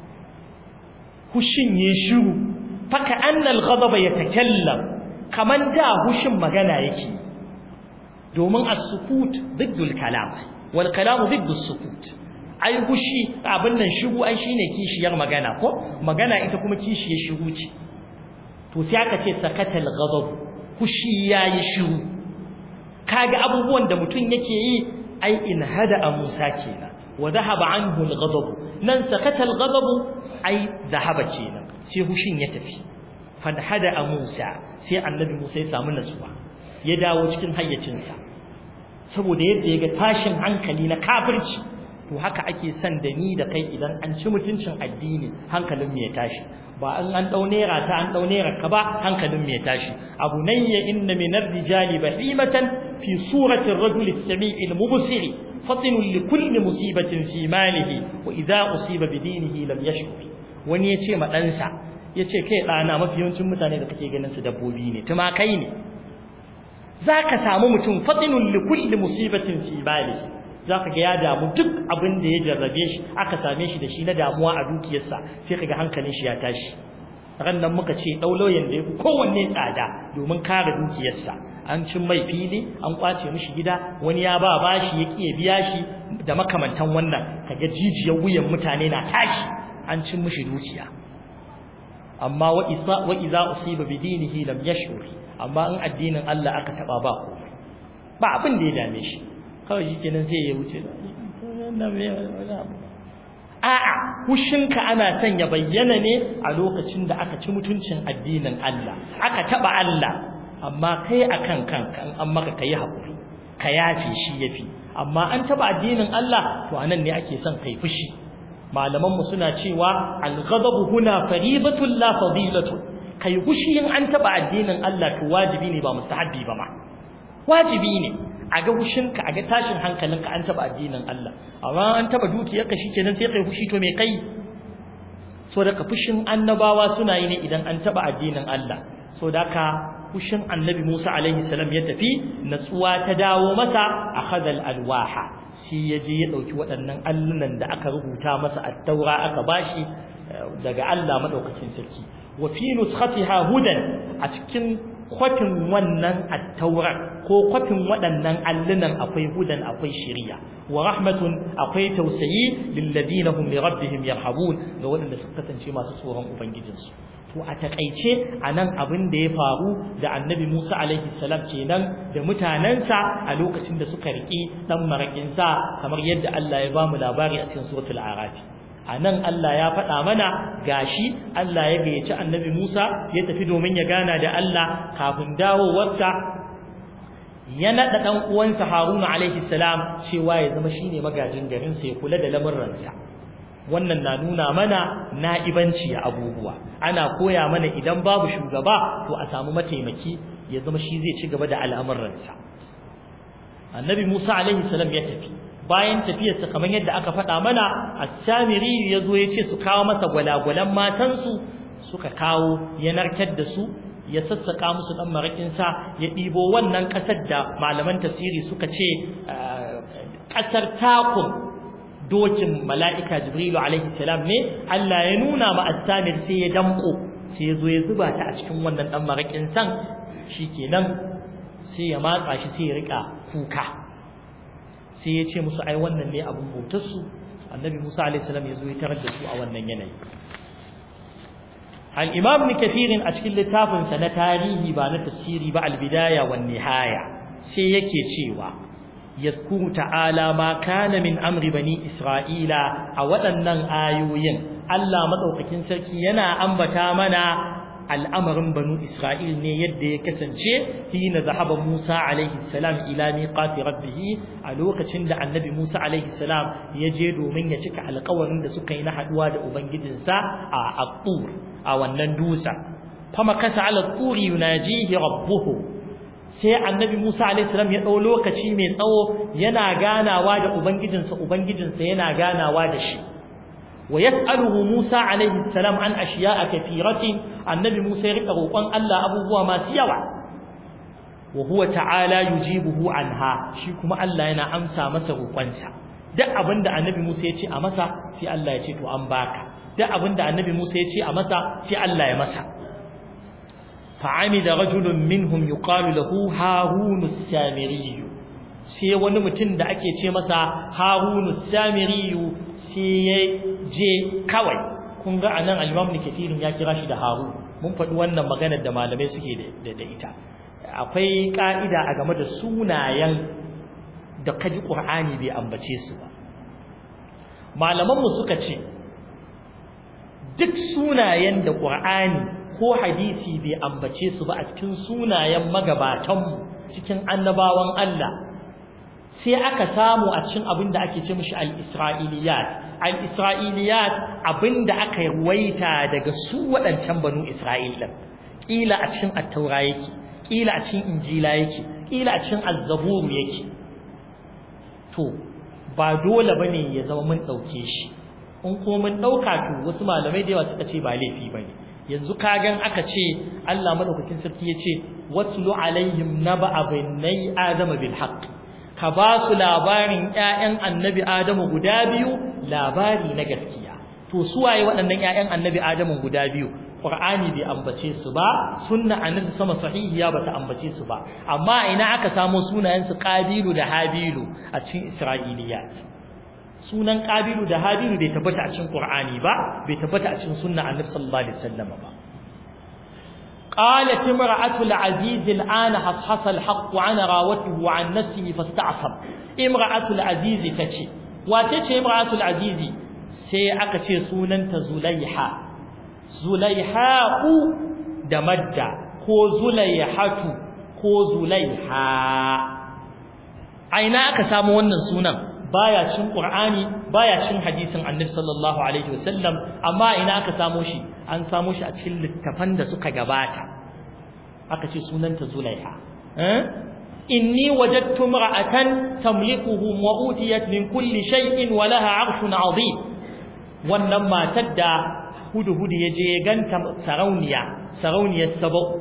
hushin yayi shiru faka annal ghadaba yatakallam kaman da hushin magana yake domin as-sukut diddul kalam wal kalam diddu as-sukut ai hushi abin nan shiru ai shine kishiyar magana ko magana ita kuma kishiyar shiru ce to sai aka ce sakatal ghadab hushi yayi shiru kaga abubuwan da mutum yake yi ai in hada Musa kenan wa dhahaba anhu al-ghadab nan sakatal ghadab ai dhahaba kenan sai hushin ya tafi fadhada a Musa sai annabi Musa ya samu nasuwa ya dawo cikin hayyacinsa saboda yadda ya ga tashin hankali na kafirci to haka ake son da ni da kai idan an ci mutuncin addini hankalin mu ya tashi ba an an dau nera ta an dau nera ka ba hankalin mu ya tashi abu nayya inna min ar-rijali bahimatan fi surati ar-rajuli as-sami'i al-mubsir fatin li kulli musibatin fi malihi wa idha usiba bi dinihi lam yashkur wani ya ce ma ɗansa ya ce kai ɗana mafi yawancin mutane da kake ganin su dabbobi ne tumakai ne za ka samu mutum fatinun likulli musibatin fi bali zaka ga ya damu duk abin da ya jarrabe shi aka same shi da shi na damuwa a dukiyarsa sai kaga hankalin shi ya tashi ran nan muka ce lauyoyin da yafi kowanne tsada domin kare dukiyarsa an cin mai fili an kwace mishi gida wani ya ba bashi ya kiye biya shi da makamantan wannan kaga jijiyar wuyan mutane na tashi an cin mishi dukiya amma wa isa wa idza usiba bidinihi lam yashur amma in addinin Allah aka taba ba komai ba abin da ya dame shi kawai shikenan sai ya wuce a'a hushinka ana son ya bayyana ne a lokacin da aka ci mutuncin addinin Allah aka taba Allah amma kai akan kanka in an maka kai hakuri ka yafe shi yafi amma an taba addinin Allah to anan ne ake son kai fushi malaman mu suna cewa al-ghadabu huna faridatun la fadilatun kai fushi in an taba addinin Allah to wajibi ne ba mustahabbi ba ma wajibi ne a ga hushinka a ga tashin hankalinka an taba addinin Allah amma an taba dukiyarka shikenan sai kai fushi to me kai so da ka fushin annabawa suna yi ne idan an taba addinin Allah so da ka fushin annabi Musa alaihi salam ya tafi natsuwa ta dawo masa akhadha alwaha shi yaje ya dauki waɗannan allunan da aka rubuta masa at-taura aka bashi daga Allah madaukakin sarki wa fi nuskhatiha hudan a cikin kwafin wannan attaurar ko kwafin waɗannan allunan akwai hudan akwai shiriya wa rahmatun akwai tausayi lilladina hum li rabbihim yarhabun ga waɗanda suka kasance masu tsoron ubangijinsu to a takaice anan abin da ya faru da annabi Musa alaihi salam kenan da mutanansa a lokacin da suka riki dan marakin sa kamar yadda Allah ya bamu labari a cikin suratul a'raf a nan Allah ya faɗa mana gashi Allah ya gayyaci annabi Musa ya tafi domin ya gana da Allah kafin dawowarsa ya naɗa ɗan uwansa Haruna alaihi salam cewa ya zama shine magajin garin sa ya kula da lamurransa wannan na nuna mana na'ibanci a abubuwa ana koya mana idan babu shugaba to a samu mataimaki ya zama shi zai ci gaba da al'amuransa annabi Musa alaihi salam ya tafi bayan tafiyarsa kamar yadda aka faɗa mana as-samiri yazo yace su kawo masa gwalagwalan matansu suka kawo ya narkar da su ya sassaka musu dan marakin sa ya ɗibo wannan ƙasar da malaman tafsiri suka ce ƙasar takun dokin mala'ika jibrilu alaihi salam ne Allah ya nuna ma as-samir sai ya damko sai ya zo ya zuba ta a cikin wannan dan marakin san shikenan sai ya matsa shi sai ya rika kuka sai ya ce musu ai wannan ne abin bautarsu annabi Musa alaihi salam ya zo ya tarar da su a wannan yanayi al-imam ibn kathir a cikin littafin sa na tarihi ba na tafsiri ba al-bidaya wan nihaya sai yake cewa yazkuru ta'ala ma kana min amri bani isra'ila a waɗannan ayoyin Allah madaukakin sarki yana ambata mana al'amarin banu Isra'il ne yadda ya kasance hina zahaba Musa alaihi salam ila miqati rabbih a lokacin da annabi Musa alaihi salam ya je domin ya cika alƙawarin da suka yi na haduwa da ubangijinsa a At-Tur a wannan dusa fama kasa ala turi yunajihi rabbuhu sai annabi Musa alaihi salam ya dau lokaci mai tsawo yana ganawa da ubangijinsa ubangijinsa yana ganawa da shi ويسأله موسى عليه السلام عن أشياء كثيرة النبي موسى يرقى روقان الله أبوه ما سيوا وهو تعالى يجيبه عنها شيكما الله ينا أمسى مسا روقانسا duk abin da annabi Musa ya ce a masa sai Allah ya ce to an baka duk abin da annabi Musa ya ce a masa sai Allah ya masa fa'amida rajulun minhum yuqalu lahu harun as-samiri sai wani mutum da ake ce masa harun as-samiri sai ya je kawai kun ga anan al-Imam Kathir ya kira shi da Haru mun faɗi wannan maganar da malamai suke da da ita akwai ka'ida a game da sunayen da kaji Qur'ani bai ambace su ba malaman mu suka ce duk sunayen da Qur'ani ko hadisi bai ambace su ba a cikin sunayen magabatan mu cikin annabawan Allah sai aka samu a cikin abin da ake ce mishi al-Isra'iliyat al-Isra'iliyat abinda aka ruwaita daga su waɗancan banu Isra'il din kila a cikin at-Taura yake kila a cikin Injila yake kila a cikin Az-Zabur yake to ba dole bane ya zama mun dauke shi in ko mun dauka to wasu malamai da yawa suka ce ba laifi bane yanzu kagan aka ce Allah madaukakin sarki yace watlu alaihim naba abinai adama bil haqq ka ba su labarin ƴaƴan annabi Adamu guda biyu labari na gaskiya to su waye waɗannan ƴaƴan annabi Adamu guda biyu Qur'ani bai ambace su ba sunna annabi sama sahihiya bata ambace su ba amma ina aka samu sunayen su Qabilu da Habilu a cikin Isra'iliyat sunan Qabilu da Habilu bai tabbata a cikin Qur'ani ba bai tabbata a cikin sunna annabi sallallahu alaihi wasallam ba قالت امرأة العزيز الآن حصحص الحق عن راوته عن نفسه فاستعصم امرأة العزيز تشي وتشي امرأة العزيز سي أكشي سوننت زليحة زليحاء دمدة كو زليحة كو زليحة أين أكسام ونن سونن baya cin Qur'ani baya cin hadisin Annabi sallallahu alaihi wasallam amma ina aka samo shi an samo shi a cikin littafan da suka gabata aka ce sunanta Zulaiha eh inni wajadtu imra'atan tamlikuhum wa utiyat min kulli shay'in wa laha 'arshun 'azim wannan matar da hudu-hudu yaje ya ganta sarauniya sarauniyar sabo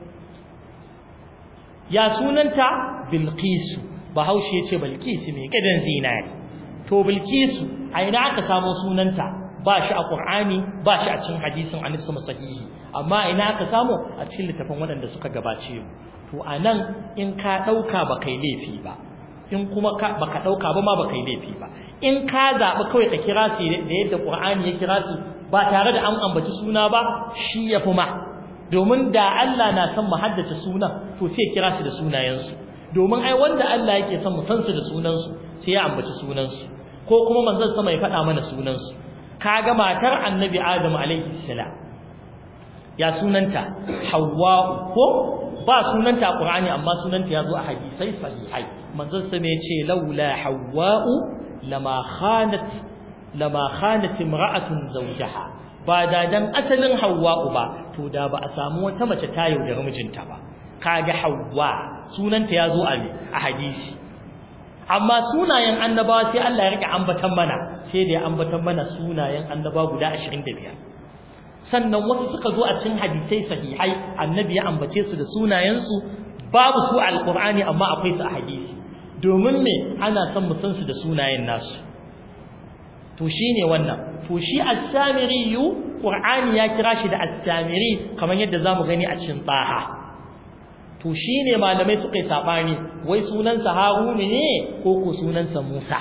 ya sunanta Bilqis bahaushe yace Bilqis mai gidan zinari to Bilqis a ina aka samu sunanta ba shi a Qur'ani ba shi a cikin hadisin Annabi sahihi amma ina aka samu a cikin littafin waɗanda suka gabace mu to anan in ka dauka ba kai laifi ba in kuma ka baka dauka ba ma ba kai laifi ba in ka zabi kawai ka kira su da yadda Qur'ani ya kira su ba tare da an ambaci suna ba shi yafi ma domin da Allah na san mu haddace sunan to sai kira su da sunayensu domin ai wanda Allah yake son mu san su da sunansu sai ya ambaci sunansu ko kuma manzon sama ya faɗa mana sunansu kaga matar annabi Adam alaihi salam ya sunanta Hawwa ko ba sunanta a Qur'ani amma sunanta ya zo a hadisai sahihai manzon sama ya ce laula Hawwa lama khanat lama khanat imra'atun zawjaha ba da dan asalin Hawwa ba to da ba a samu wata mace ta yaudari mijinta ba kaga Hawwa sunanta yazo a me a hadisi amma sunayen annabawa sai Allah ya rike ambatan mana sai da ya ambatan mana sunayen annabawa guda 25 sannan wasu suka zo a cikin hadisai sahihai annabi ya ambace su da sunayen su babu su alqur'ani amma akwai su a hadisi domin me ana son mu san su da sunayen nasu to shine wannan to shi as-samiri qur'ani ya kira shi da as-samiri kamar yadda zamu gani a cikin taha to shine malamai suka yi sabani wai sunansa Harun ne ko ko sunansa Musa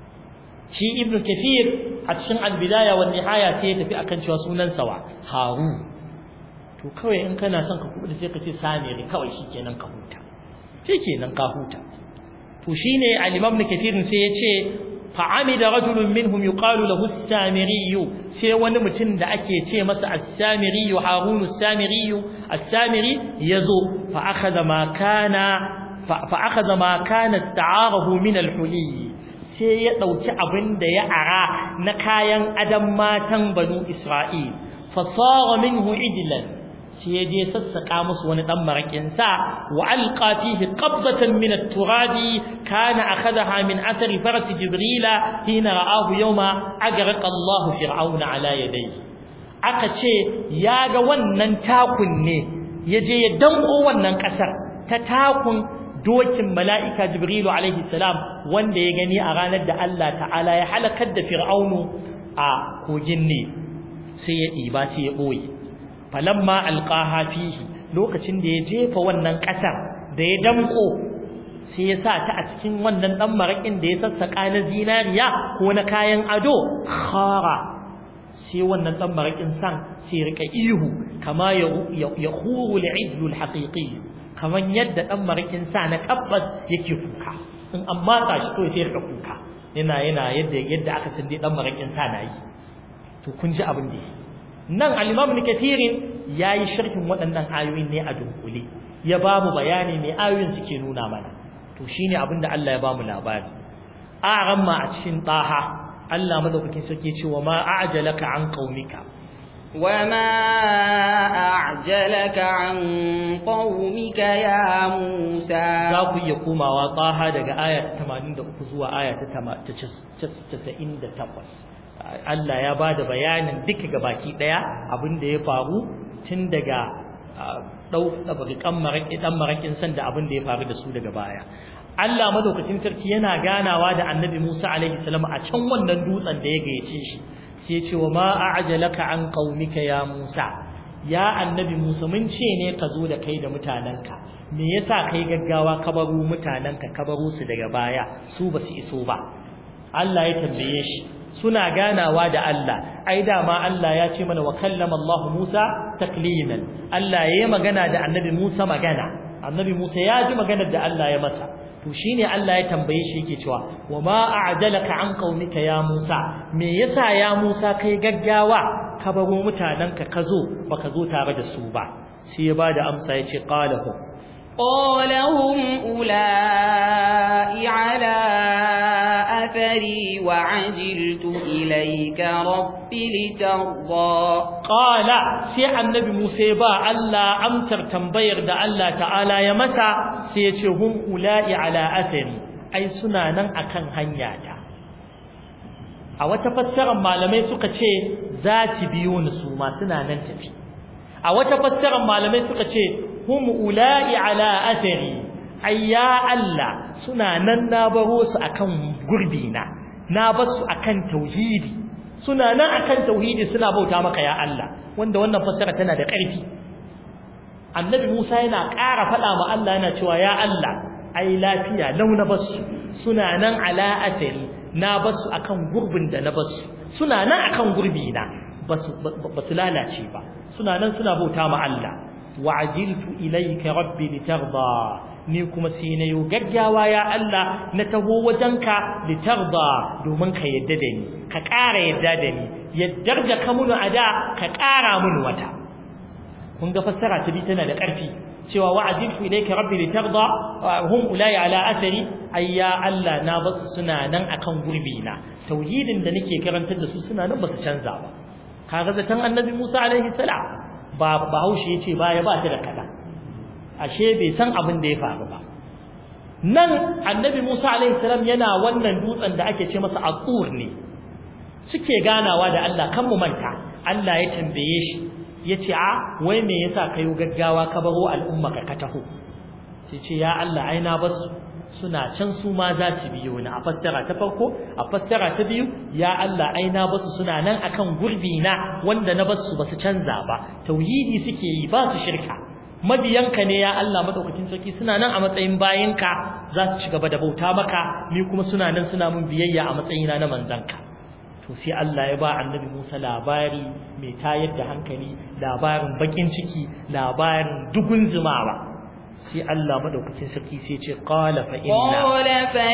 shi Ibn Kathir a cikin al-bidaya wa nihaya sai ya tafi akan cewa sunansa wa Harun to kawai in kana son ka kubuta sai ka ce Samiri kawai shikenan ka huta shikenan ka huta to shine al-Imam Ibn Kathir sai ya ce فعمد رجل منهم يقال له السامري sai wani mutum da ake ce masa as-samiri harun as-samiri as-samiri yazo fa akhadha ma kana fa akhadha ma kana ta'arahu min al-huli sai ya dauki abin da ya ara na kayan adam matan banu isra'il fa sara minhu idlan sai ya je sassaka musu wani dan marakin sa wa alqa fihi qabdatan min at-turabi kana akhadha min athari faras jibrila hina ra'ahu yawma agraq Allah fir'auna ala yadayhi aka ce ya ga wannan takun ne yaje ya danko wannan kasar ta takun dokin mala'ika jibrilu alaihi salam wanda ya gani a ranar da Allah ta'ala ya halakar da fir'aunu a kogin ne sai ya ɗiba sai ya ɓoye falamma alqaha fihi lokacin da ya jefa wannan kasar da ya damko sai ya sa ta a cikin wannan dan marakin da ya sassaka na zinariya ko na kayan ado khara sai wannan dan marakin san sai rika ihu kama ya khuru al'idl alhaqiqi kaman yadda dan marakin sa na tabbas yake kuka in an matsa shi to sai rika kuka yana yana yadda yadda aka san dai dan marakin sa na yi to kun ji abin da nan al-Imam Ibn Kathir yayi sharhin waɗannan ayoyin ne a dunkule ya ba mu bayani me ayoyin suke nuna mana to shine abin da Allah ya ba mu labari a ramma a cikin taha Allah madaukakin sarki ce wa ma a'jalaka an qaumika وما أعجلك عن قومك يا موسى za ku iya komawa taha daga aya ta 83 zuwa aya ta 98 Allah ya bada bayanin duka gabaki daya abin da ya faru tun daga dau kan maraki dan marakin san da abin da ya faru da su daga baya Allah madaukakin sarki yana ganawa da Annabi Musa alaihi salam a can wannan dutsen da ya gayyace shi sai ya ce wa ma a'jalaka an qaumika ya Musa ya Annabi Musa mun ce ne ka zo da kai da mutananka me yasa kai gaggawa ka baro mutananka ka baro su daga baya su ba su iso ba Allah ya tambaye shi suna ganawa da Allah ai dama Allah ya ce mana wa kallama Allah Musa takliman Allah ya yi magana da Annabi Musa magana Annabi Musa ya ji maganar da Allah ya masa to shine Allah ya tambaye shi yake cewa wa ma a'jalaka an qaumika ya Musa me yasa ya Musa kai gaggawa ka baro mutananka ka zo baka zo tare da su ba sai ya bada amsa yace qalahu قال هم أولئي على أثري وعجلت إليك رب لترضى قال سي النبي موسى با الله أمسر تنبير دا الله تعالى يمسى سيتي هم أولئي على أثري أي سنانا أكن هنياتا a wata fassarar malamai suka ce za ta biyo ni su ma suna nan tafi a wata fassarar malamai suka ce hum ula'i ala athari ay ya Allah suna nan na baro su akan gurbi na na bar su akan tauhidi suna nan akan tauhidi suna bauta maka ya Allah wanda wannan fassara tana da ƙarfi annabi Musa yana ƙara faɗa ma Allah yana cewa ya Allah ai lafiya launa basu suna nan ala athari na basu akan gurbin da na basu suna nan akan gurbi na basu basu lalace ba suna nan suna bauta ma Allah wa'ajiltu ilayka rabbi litarda ni kuma sai na yo gaggawa ya Allah na taho wajenka litarda domin ka yadda da ni ka ƙara yadda da ni yaddar da ka munu ada ka ƙara mun wata kun ga fassara ta bi tana da ƙarfi cewa wa'ajiltu ilayka rabbi litarda hum ulai ala athari ayya Allah na basu suna nan akan gurbi na tauhidin da nake karantar da su suna nan basu canza ba kaga zatan annabi Musa alaihi salam ba bahaushe yace baya ba ta da kada ashe bai san abin da ya faru ba nan annabi Musa alaihi salam yana wannan dutsen da ake ce masa aqur ne suke ganawa da Allah kan mu manta Allah ya tambaye shi yace a wai me yasa kayo gaggawa ka baro al'umma ka taho sai ce ya Allah ai na basu suna can su ma za su biyo ni a fassara ta farko a fassara ta biyu ya Allah ai na basu suna nan akan gurbi na wanda na basu basu canza ba tauhidi suke yi ba su shirka mabiyanka ne ya Allah madaukakin sarki suna nan a matsayin bayinka za su ci gaba da bauta maka ni kuma suna nan suna mun biyayya a matsayina na manzanka to sai Allah ya ba annabi Musa labari mai tayar da hankali labarin bakin ciki labarin dugun zumawa sai Allah madaukakin sarki sai ce qala fa inna qala fa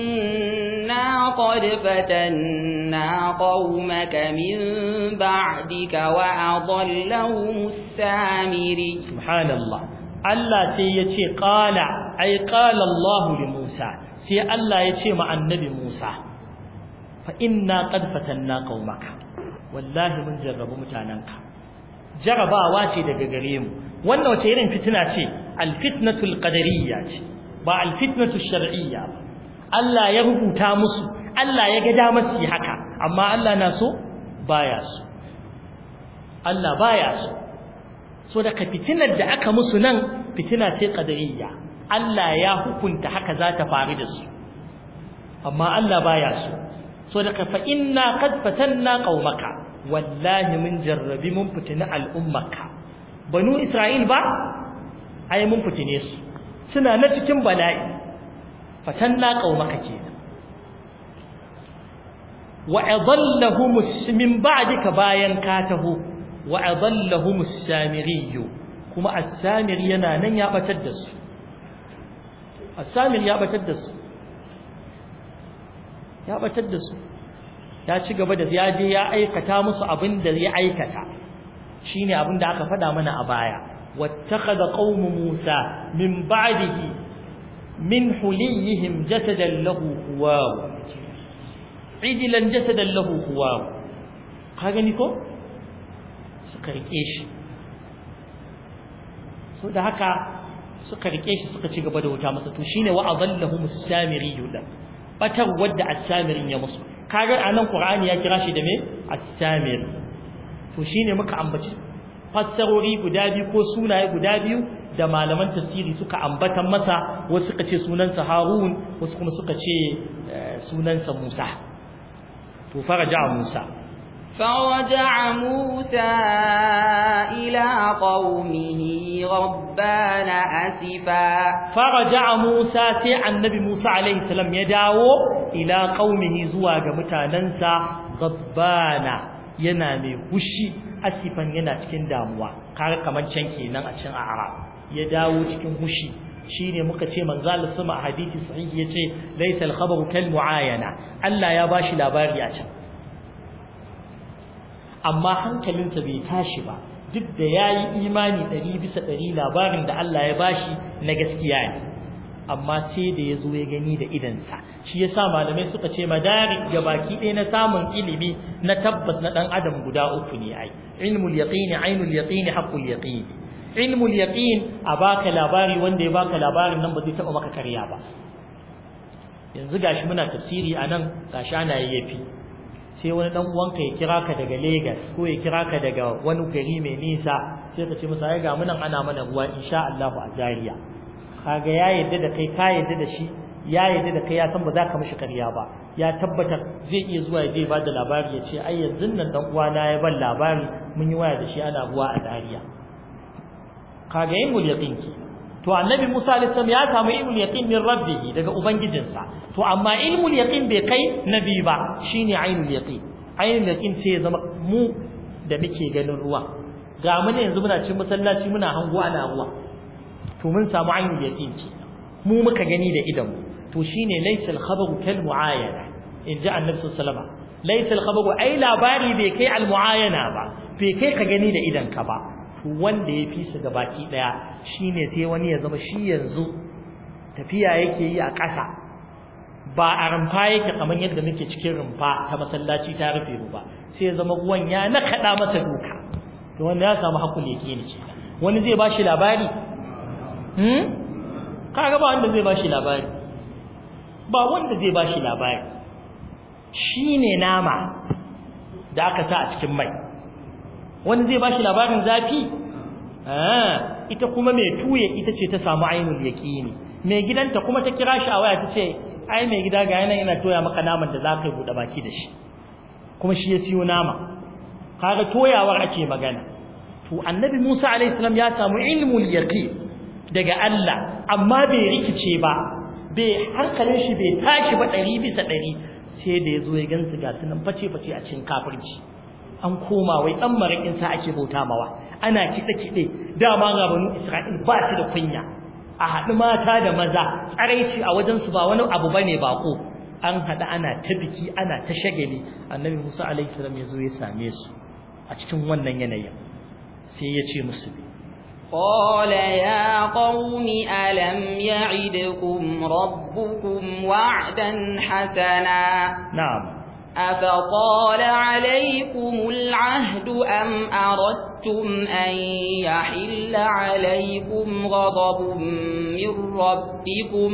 inna qad fatanna qaumaka min ba'dika wa adallahum as-samiri subhanallah Allah sai ya ce qala ai qala Allah li Musa sai Allah ya ce ma annabi Musa fa inna qad fatanna qaumaka wallahi mun jarrabu mutananka jarabawa ce daga gare mu wannan wace irin fitina ce alfitnatu alqadariyya ce ba alfitnatu shar'iyya ba Allah ya rubuta musu Allah ya ga damar su haka amma Allah na so baya so Allah baya so so daga fitinar da aka musu nan fitina ce qadariyya Allah ya hukunta haka za ta faru da su amma Allah baya so so daga fa inna qad fatanna qaumaka wallahi mun jarrabi mun fitina al'ummaka banu isra'il ba ai mun fitine su suna na cikin bala'i fatanna qaumaka kenan wa adallahum min ba'dika bayan ka taho wa adallahum as-samiri kuma as-samiri yana nan ya batar da su as-samiri ya batar da su ya batar da su ya ci gaba da ya je ya aikata musu abin da ya aikata shine abin da aka faɗa mana a baya wattakhadha qaumu Musa min ba'dihi min huliyihim jasadan lahu huwa idilan jasadan lahu huwa ka gani ko suka rike shi so da haka suka rike shi suka ci gaba da wuta masa to shine wa adallahum as-samiri da batar wadda as-samirin ya musu kaga anan qur'ani ya kira shi da me as-samir to shine muka ambaci fassarori guda biyu ko sunaye guda biyu da malaman tafsiri suka ambatan masa wasu suka ce sunansa Harun wasu kuma suka ce sunansa Musa to faraja Musa فرجع موسى إلى قومه غضبان أسفا فرجع موسى سي النبي موسى عليه السلام يداو إلى قومه زواج متاننسا غضبان yana mai hushi asifan yana cikin damuwa kaga kaman can kenan a cikin a'rab ya dawo cikin hushi shine muka ce manzo Allah sama a hadisi sahihi yace laysa al-khabaru kal muayana Allah ya bashi labari a can amma hankalinsa bai tashi ba duk da yayi imani 100 bisa 100 labarin da Allah ya bashi na gaskiya ne amma sai da yazo ya gani da idansa shi yasa malamai suka ce madarik baki ɗaya na samun ilimi na tabbas na dan adam guda uku ne ai ilmul yaqini ainul yaqini haqqul yaqini ilmul yaqin a baka labari wanda ya baka labarin nan ba zai taba maka karya ba yanzu gashi muna tafsiri anan gashi ana yayyafi sai wani dan uwanka ya kira ka daga Lagos ko ya kira ka daga wani gari mai nisa sai ka ce masa ai ga munan ana mana ruwa insha Allah a Zaria kaga ya yadda da kai ka yadda da shi ya yadda da kai ya san ba za ka mishi ƙarya ba ya tabbatar zai iya zuwa ya je ba da labari ya ce ai yanzu nan dan uwana ya ban labari mun yi waya da shi ana ruwa a Zaria kaga ilmul yaqin ki to annabi Musa alaihi salam ya samu ilmul yaqin min rabbihi daga ubangijinsa to amma ilmul yaqin bai kai nabi ba shine ainul yaqin ainul yaqin sai ya zama mu da muke ganin ruwa ga mu ne yanzu muna cikin masallaci muna hango ana ruwa to mun samu ainul yaqin ki mu muka gani da idan mu to shine laysal khabaru kal muayana in ji annabi sallallahu alaihi wasallam laysal khabaru ai labari bai kai al muayana ba bai kai ka gani da idan ka ba wanda ya fi su gabaki daya shine sai wani ya zama shi yanzu tafiya yake yi a ƙasa ba a rumfa yake kamar yadda muke cikin rumfa ta masallaci ta rufe ba sai ya zama ruwan ya nakaɗa masa duka to wanda ya samu hakul yake ne ce wani zai ba shi labari hmm kaga ba wanda zai ba shi labari ba wanda zai ba shi labari shine nama da aka sa a cikin mai wani zai bashi labarin zafi ita kuma mai tuye ita ce ta samu ainul yaqini mai gidanta kuma ta kira shi a waya ta ce ai mai gida ga yana yana toya maka naman da za ka yi buɗe baki da shi kuma shi ya siyo nama kaga toyawar ake magana to annabi Musa alaihi salam ya samu ilmul yaqin daga Allah amma bai rikice ba bai hankalin shi bai tashi ba ɗari bisa ɗari sai da ya zo ya gansu ga sunan face face a cikin kafirci an koma wai dan marakin sa ake bauta mawa ana kide kide dama ga banu Isra'il ba su da kunya a haɗu mata da maza tsaraici a wajen su ba wani abu bane bako an haɗu ana ta biki ana ta shagali annabi Musa alaihi salam ya zo ya same su a cikin wannan yanayin sai ya ce musu قال يا قوم ألم يعدكم ربكم وعدا حسنا نعم أفطال عليكم العهد أم أردتم أن يحل عليكم غضب من ربكم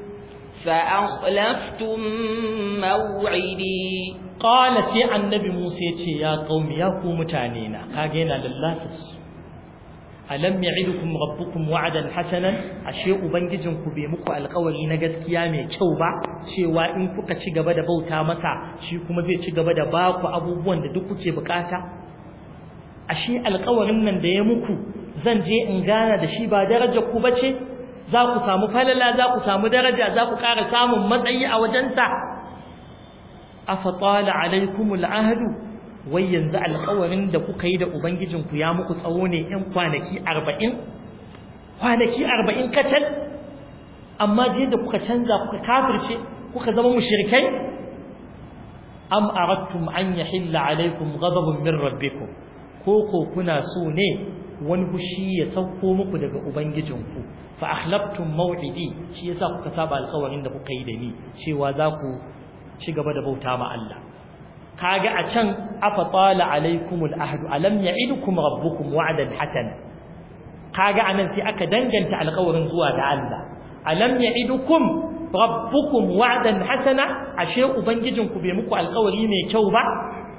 فأخلفتم موعدي قال في النبي موسى يا قوم يا قوم تانينا كاجينا لله alam ya'idukum rabbukum wa'dan hasanan ashe ubangijinku bai muku alƙawari na gaskiya mai kyau ba cewa in kuka ci gaba da bauta masa shi kuma zai ci gaba da ba ku abubuwan da duk kuke bukata ashe alƙawarin nan da ya muku zan je in gana da shi ba darajar ku bace za ku samu falala za ku samu daraja za ku ƙara samun matsayi a wajensa afatala alaikumul ahdu wai yanzu alƙawarin da kuka yi da ubangijinku ya muku tsawo ne ɗan kwanaki arba'in kwanaki arba'in kacal amma je da kuka canza kuka kafirce kuka zama mushrikai am aradtum an yahilla alaikum ghadabun min rabbikum ko ko kuna so ne wani fushi ya sauko muku daga ubangijinku fa akhlaftum maw'idi shi yasa kuka saba alƙawarin da kuka yi da ni cewa za ku ci gaba da bauta ma Allah kaga a can afa tala alaikumul ahdu alam ya'idukum rabbukum wa'dan hasana kaga anan sai aka danganta alƙawarin zuwa da Allah alam ya'idukum rabbukum wa'dan hasana ashe ubangijinku bai muku alƙawari mai kyau ba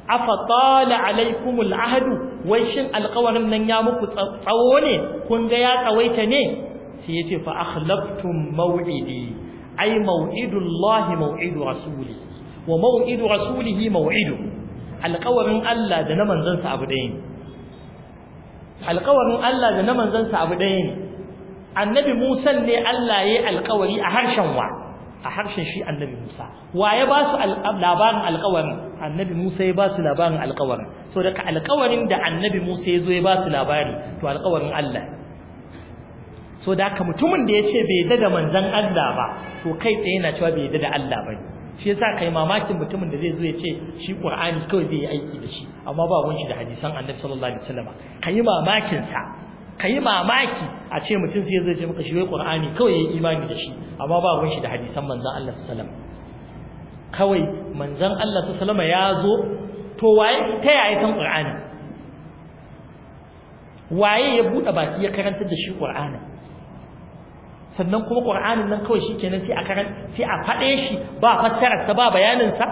afa tala alaikumul ahdu wai shin alƙawarin nan ya muku tsawo ne kun ga ya tsawaita ne sai yace fa akhlaftum maw'idi ay maw'idullahi maw'idu rasuli wa maw'idu rasulihi maw'idu alƙawarin Allah da na manzansa abu ɗaya ne alƙawarin Allah da na manzansa abu ɗaya ne annabi Musa ne Allah ya yi alƙawari a harshen wa a harshen shi annabi Musa wa ya ba su labarin alƙawarin annabi Musa ya ba su labarin alƙawarin so daga alƙawarin da annabi Musa ya zo ya ba su labari to alƙawarin Allah so da haka mutumin da ya ce bai yadda da manzon Allah ba to kai tsaye yana cewa bai yadda da Allah ba shi yasa kai mamakin mutumin da zai zo ya ce shi Qur'ani kawai zai yi aiki da shi amma ba wani da hadisan Annabi sallallahu alaihi wasallam kai mamakin sa kai mamaki a ce mutum sai zai ce maka shi wai Qur'ani kawai yayi imani da shi amma ba wani da hadisan manzon Allah sallallahu alaihi wasallam kawai manzon Allah sallallahu alaihi wasallam ya zo to waye ta yaya kan Qur'ani waye ya bude baki ya karantar da shi Qur'ani sannan kuma Qur'anin nan kawai shikenan sai a karan sai a fade shi ba fassarar sa ba bayanin sa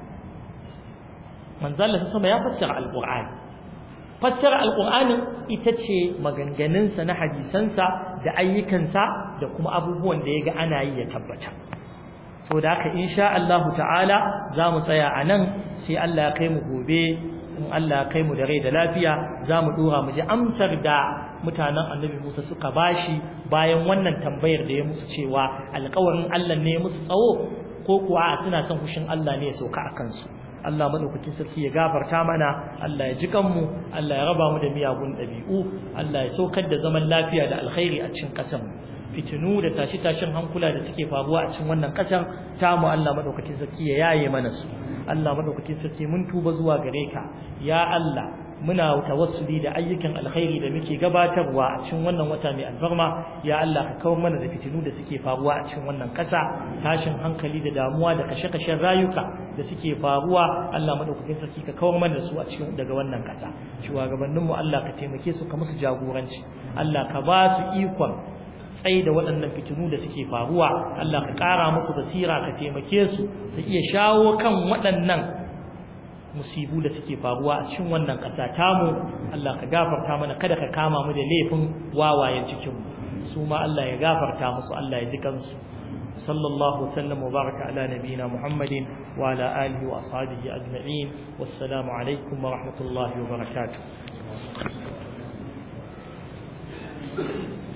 manzo Allah sama ya fassara alqur'ani fassara alqur'anin ita ce maganganun sa na hadisan sa da ayyukan sa da kuma abubuwan da yaga ana yi ya tabbata saboda haka insha Allah ta'ala za mu tsaya anan sai Allah ya kai mu gobe in Allah ya kai mu da rai da lafiya za mu dora mu ji amsar da mutanen annabi Musa suka bashi bayan wannan tambayar da ya musu cewa alƙawarin Allah ne musu tsawo ko kuwa suna son fushin Allah ne ya sauka a kansu Allah madaukakin sarki ya gafarta mana Allah ya ji kanmu Allah ya raba mu da miyagun ɗabi'u Allah ya saukar da zaman lafiya da alkhairi a cikin ƙasar fitinu da tashi-tashin hankula da suke faruwa a cikin wannan ƙasar tamu Allah madaukakin sarki ya yaye mana su Allah madaukakin sarki mun tuba zuwa gare ka ya Allah muna tawassuli da ayyukan alkhairi da muke gabatarwa a cikin wannan wata mai alfarma ya Allah ka kawar mana da fitinu da suke faruwa a cikin wannan ƙasa tashin hankali da damuwa da kashe-kashen rayuka da suke faruwa Allah madaukakin sarki ka kawar mana da su a cikin daga wannan ƙasa shugabannin mu Allah ka taimake su ka musu jagoranci Allah ka ba su ikon tsaye da waɗannan fitinu da suke faruwa Allah ka ƙara musu basira ka taimake su su iya shawo kan waɗannan musibu da suke faruwa a cikin wannan ƙasa tamu Allah ka gafarta mana kada ka kama mu da laifin wawayen cikin mu su ma Allah ya gafarta musu Allah ya ji kansu sallallahu wasallam wa baraka ala nabiyina muhammadin wa ala alihi wa ashabihi ajma'in wassalamu alaikum wa rahmatullahi wa barakatuh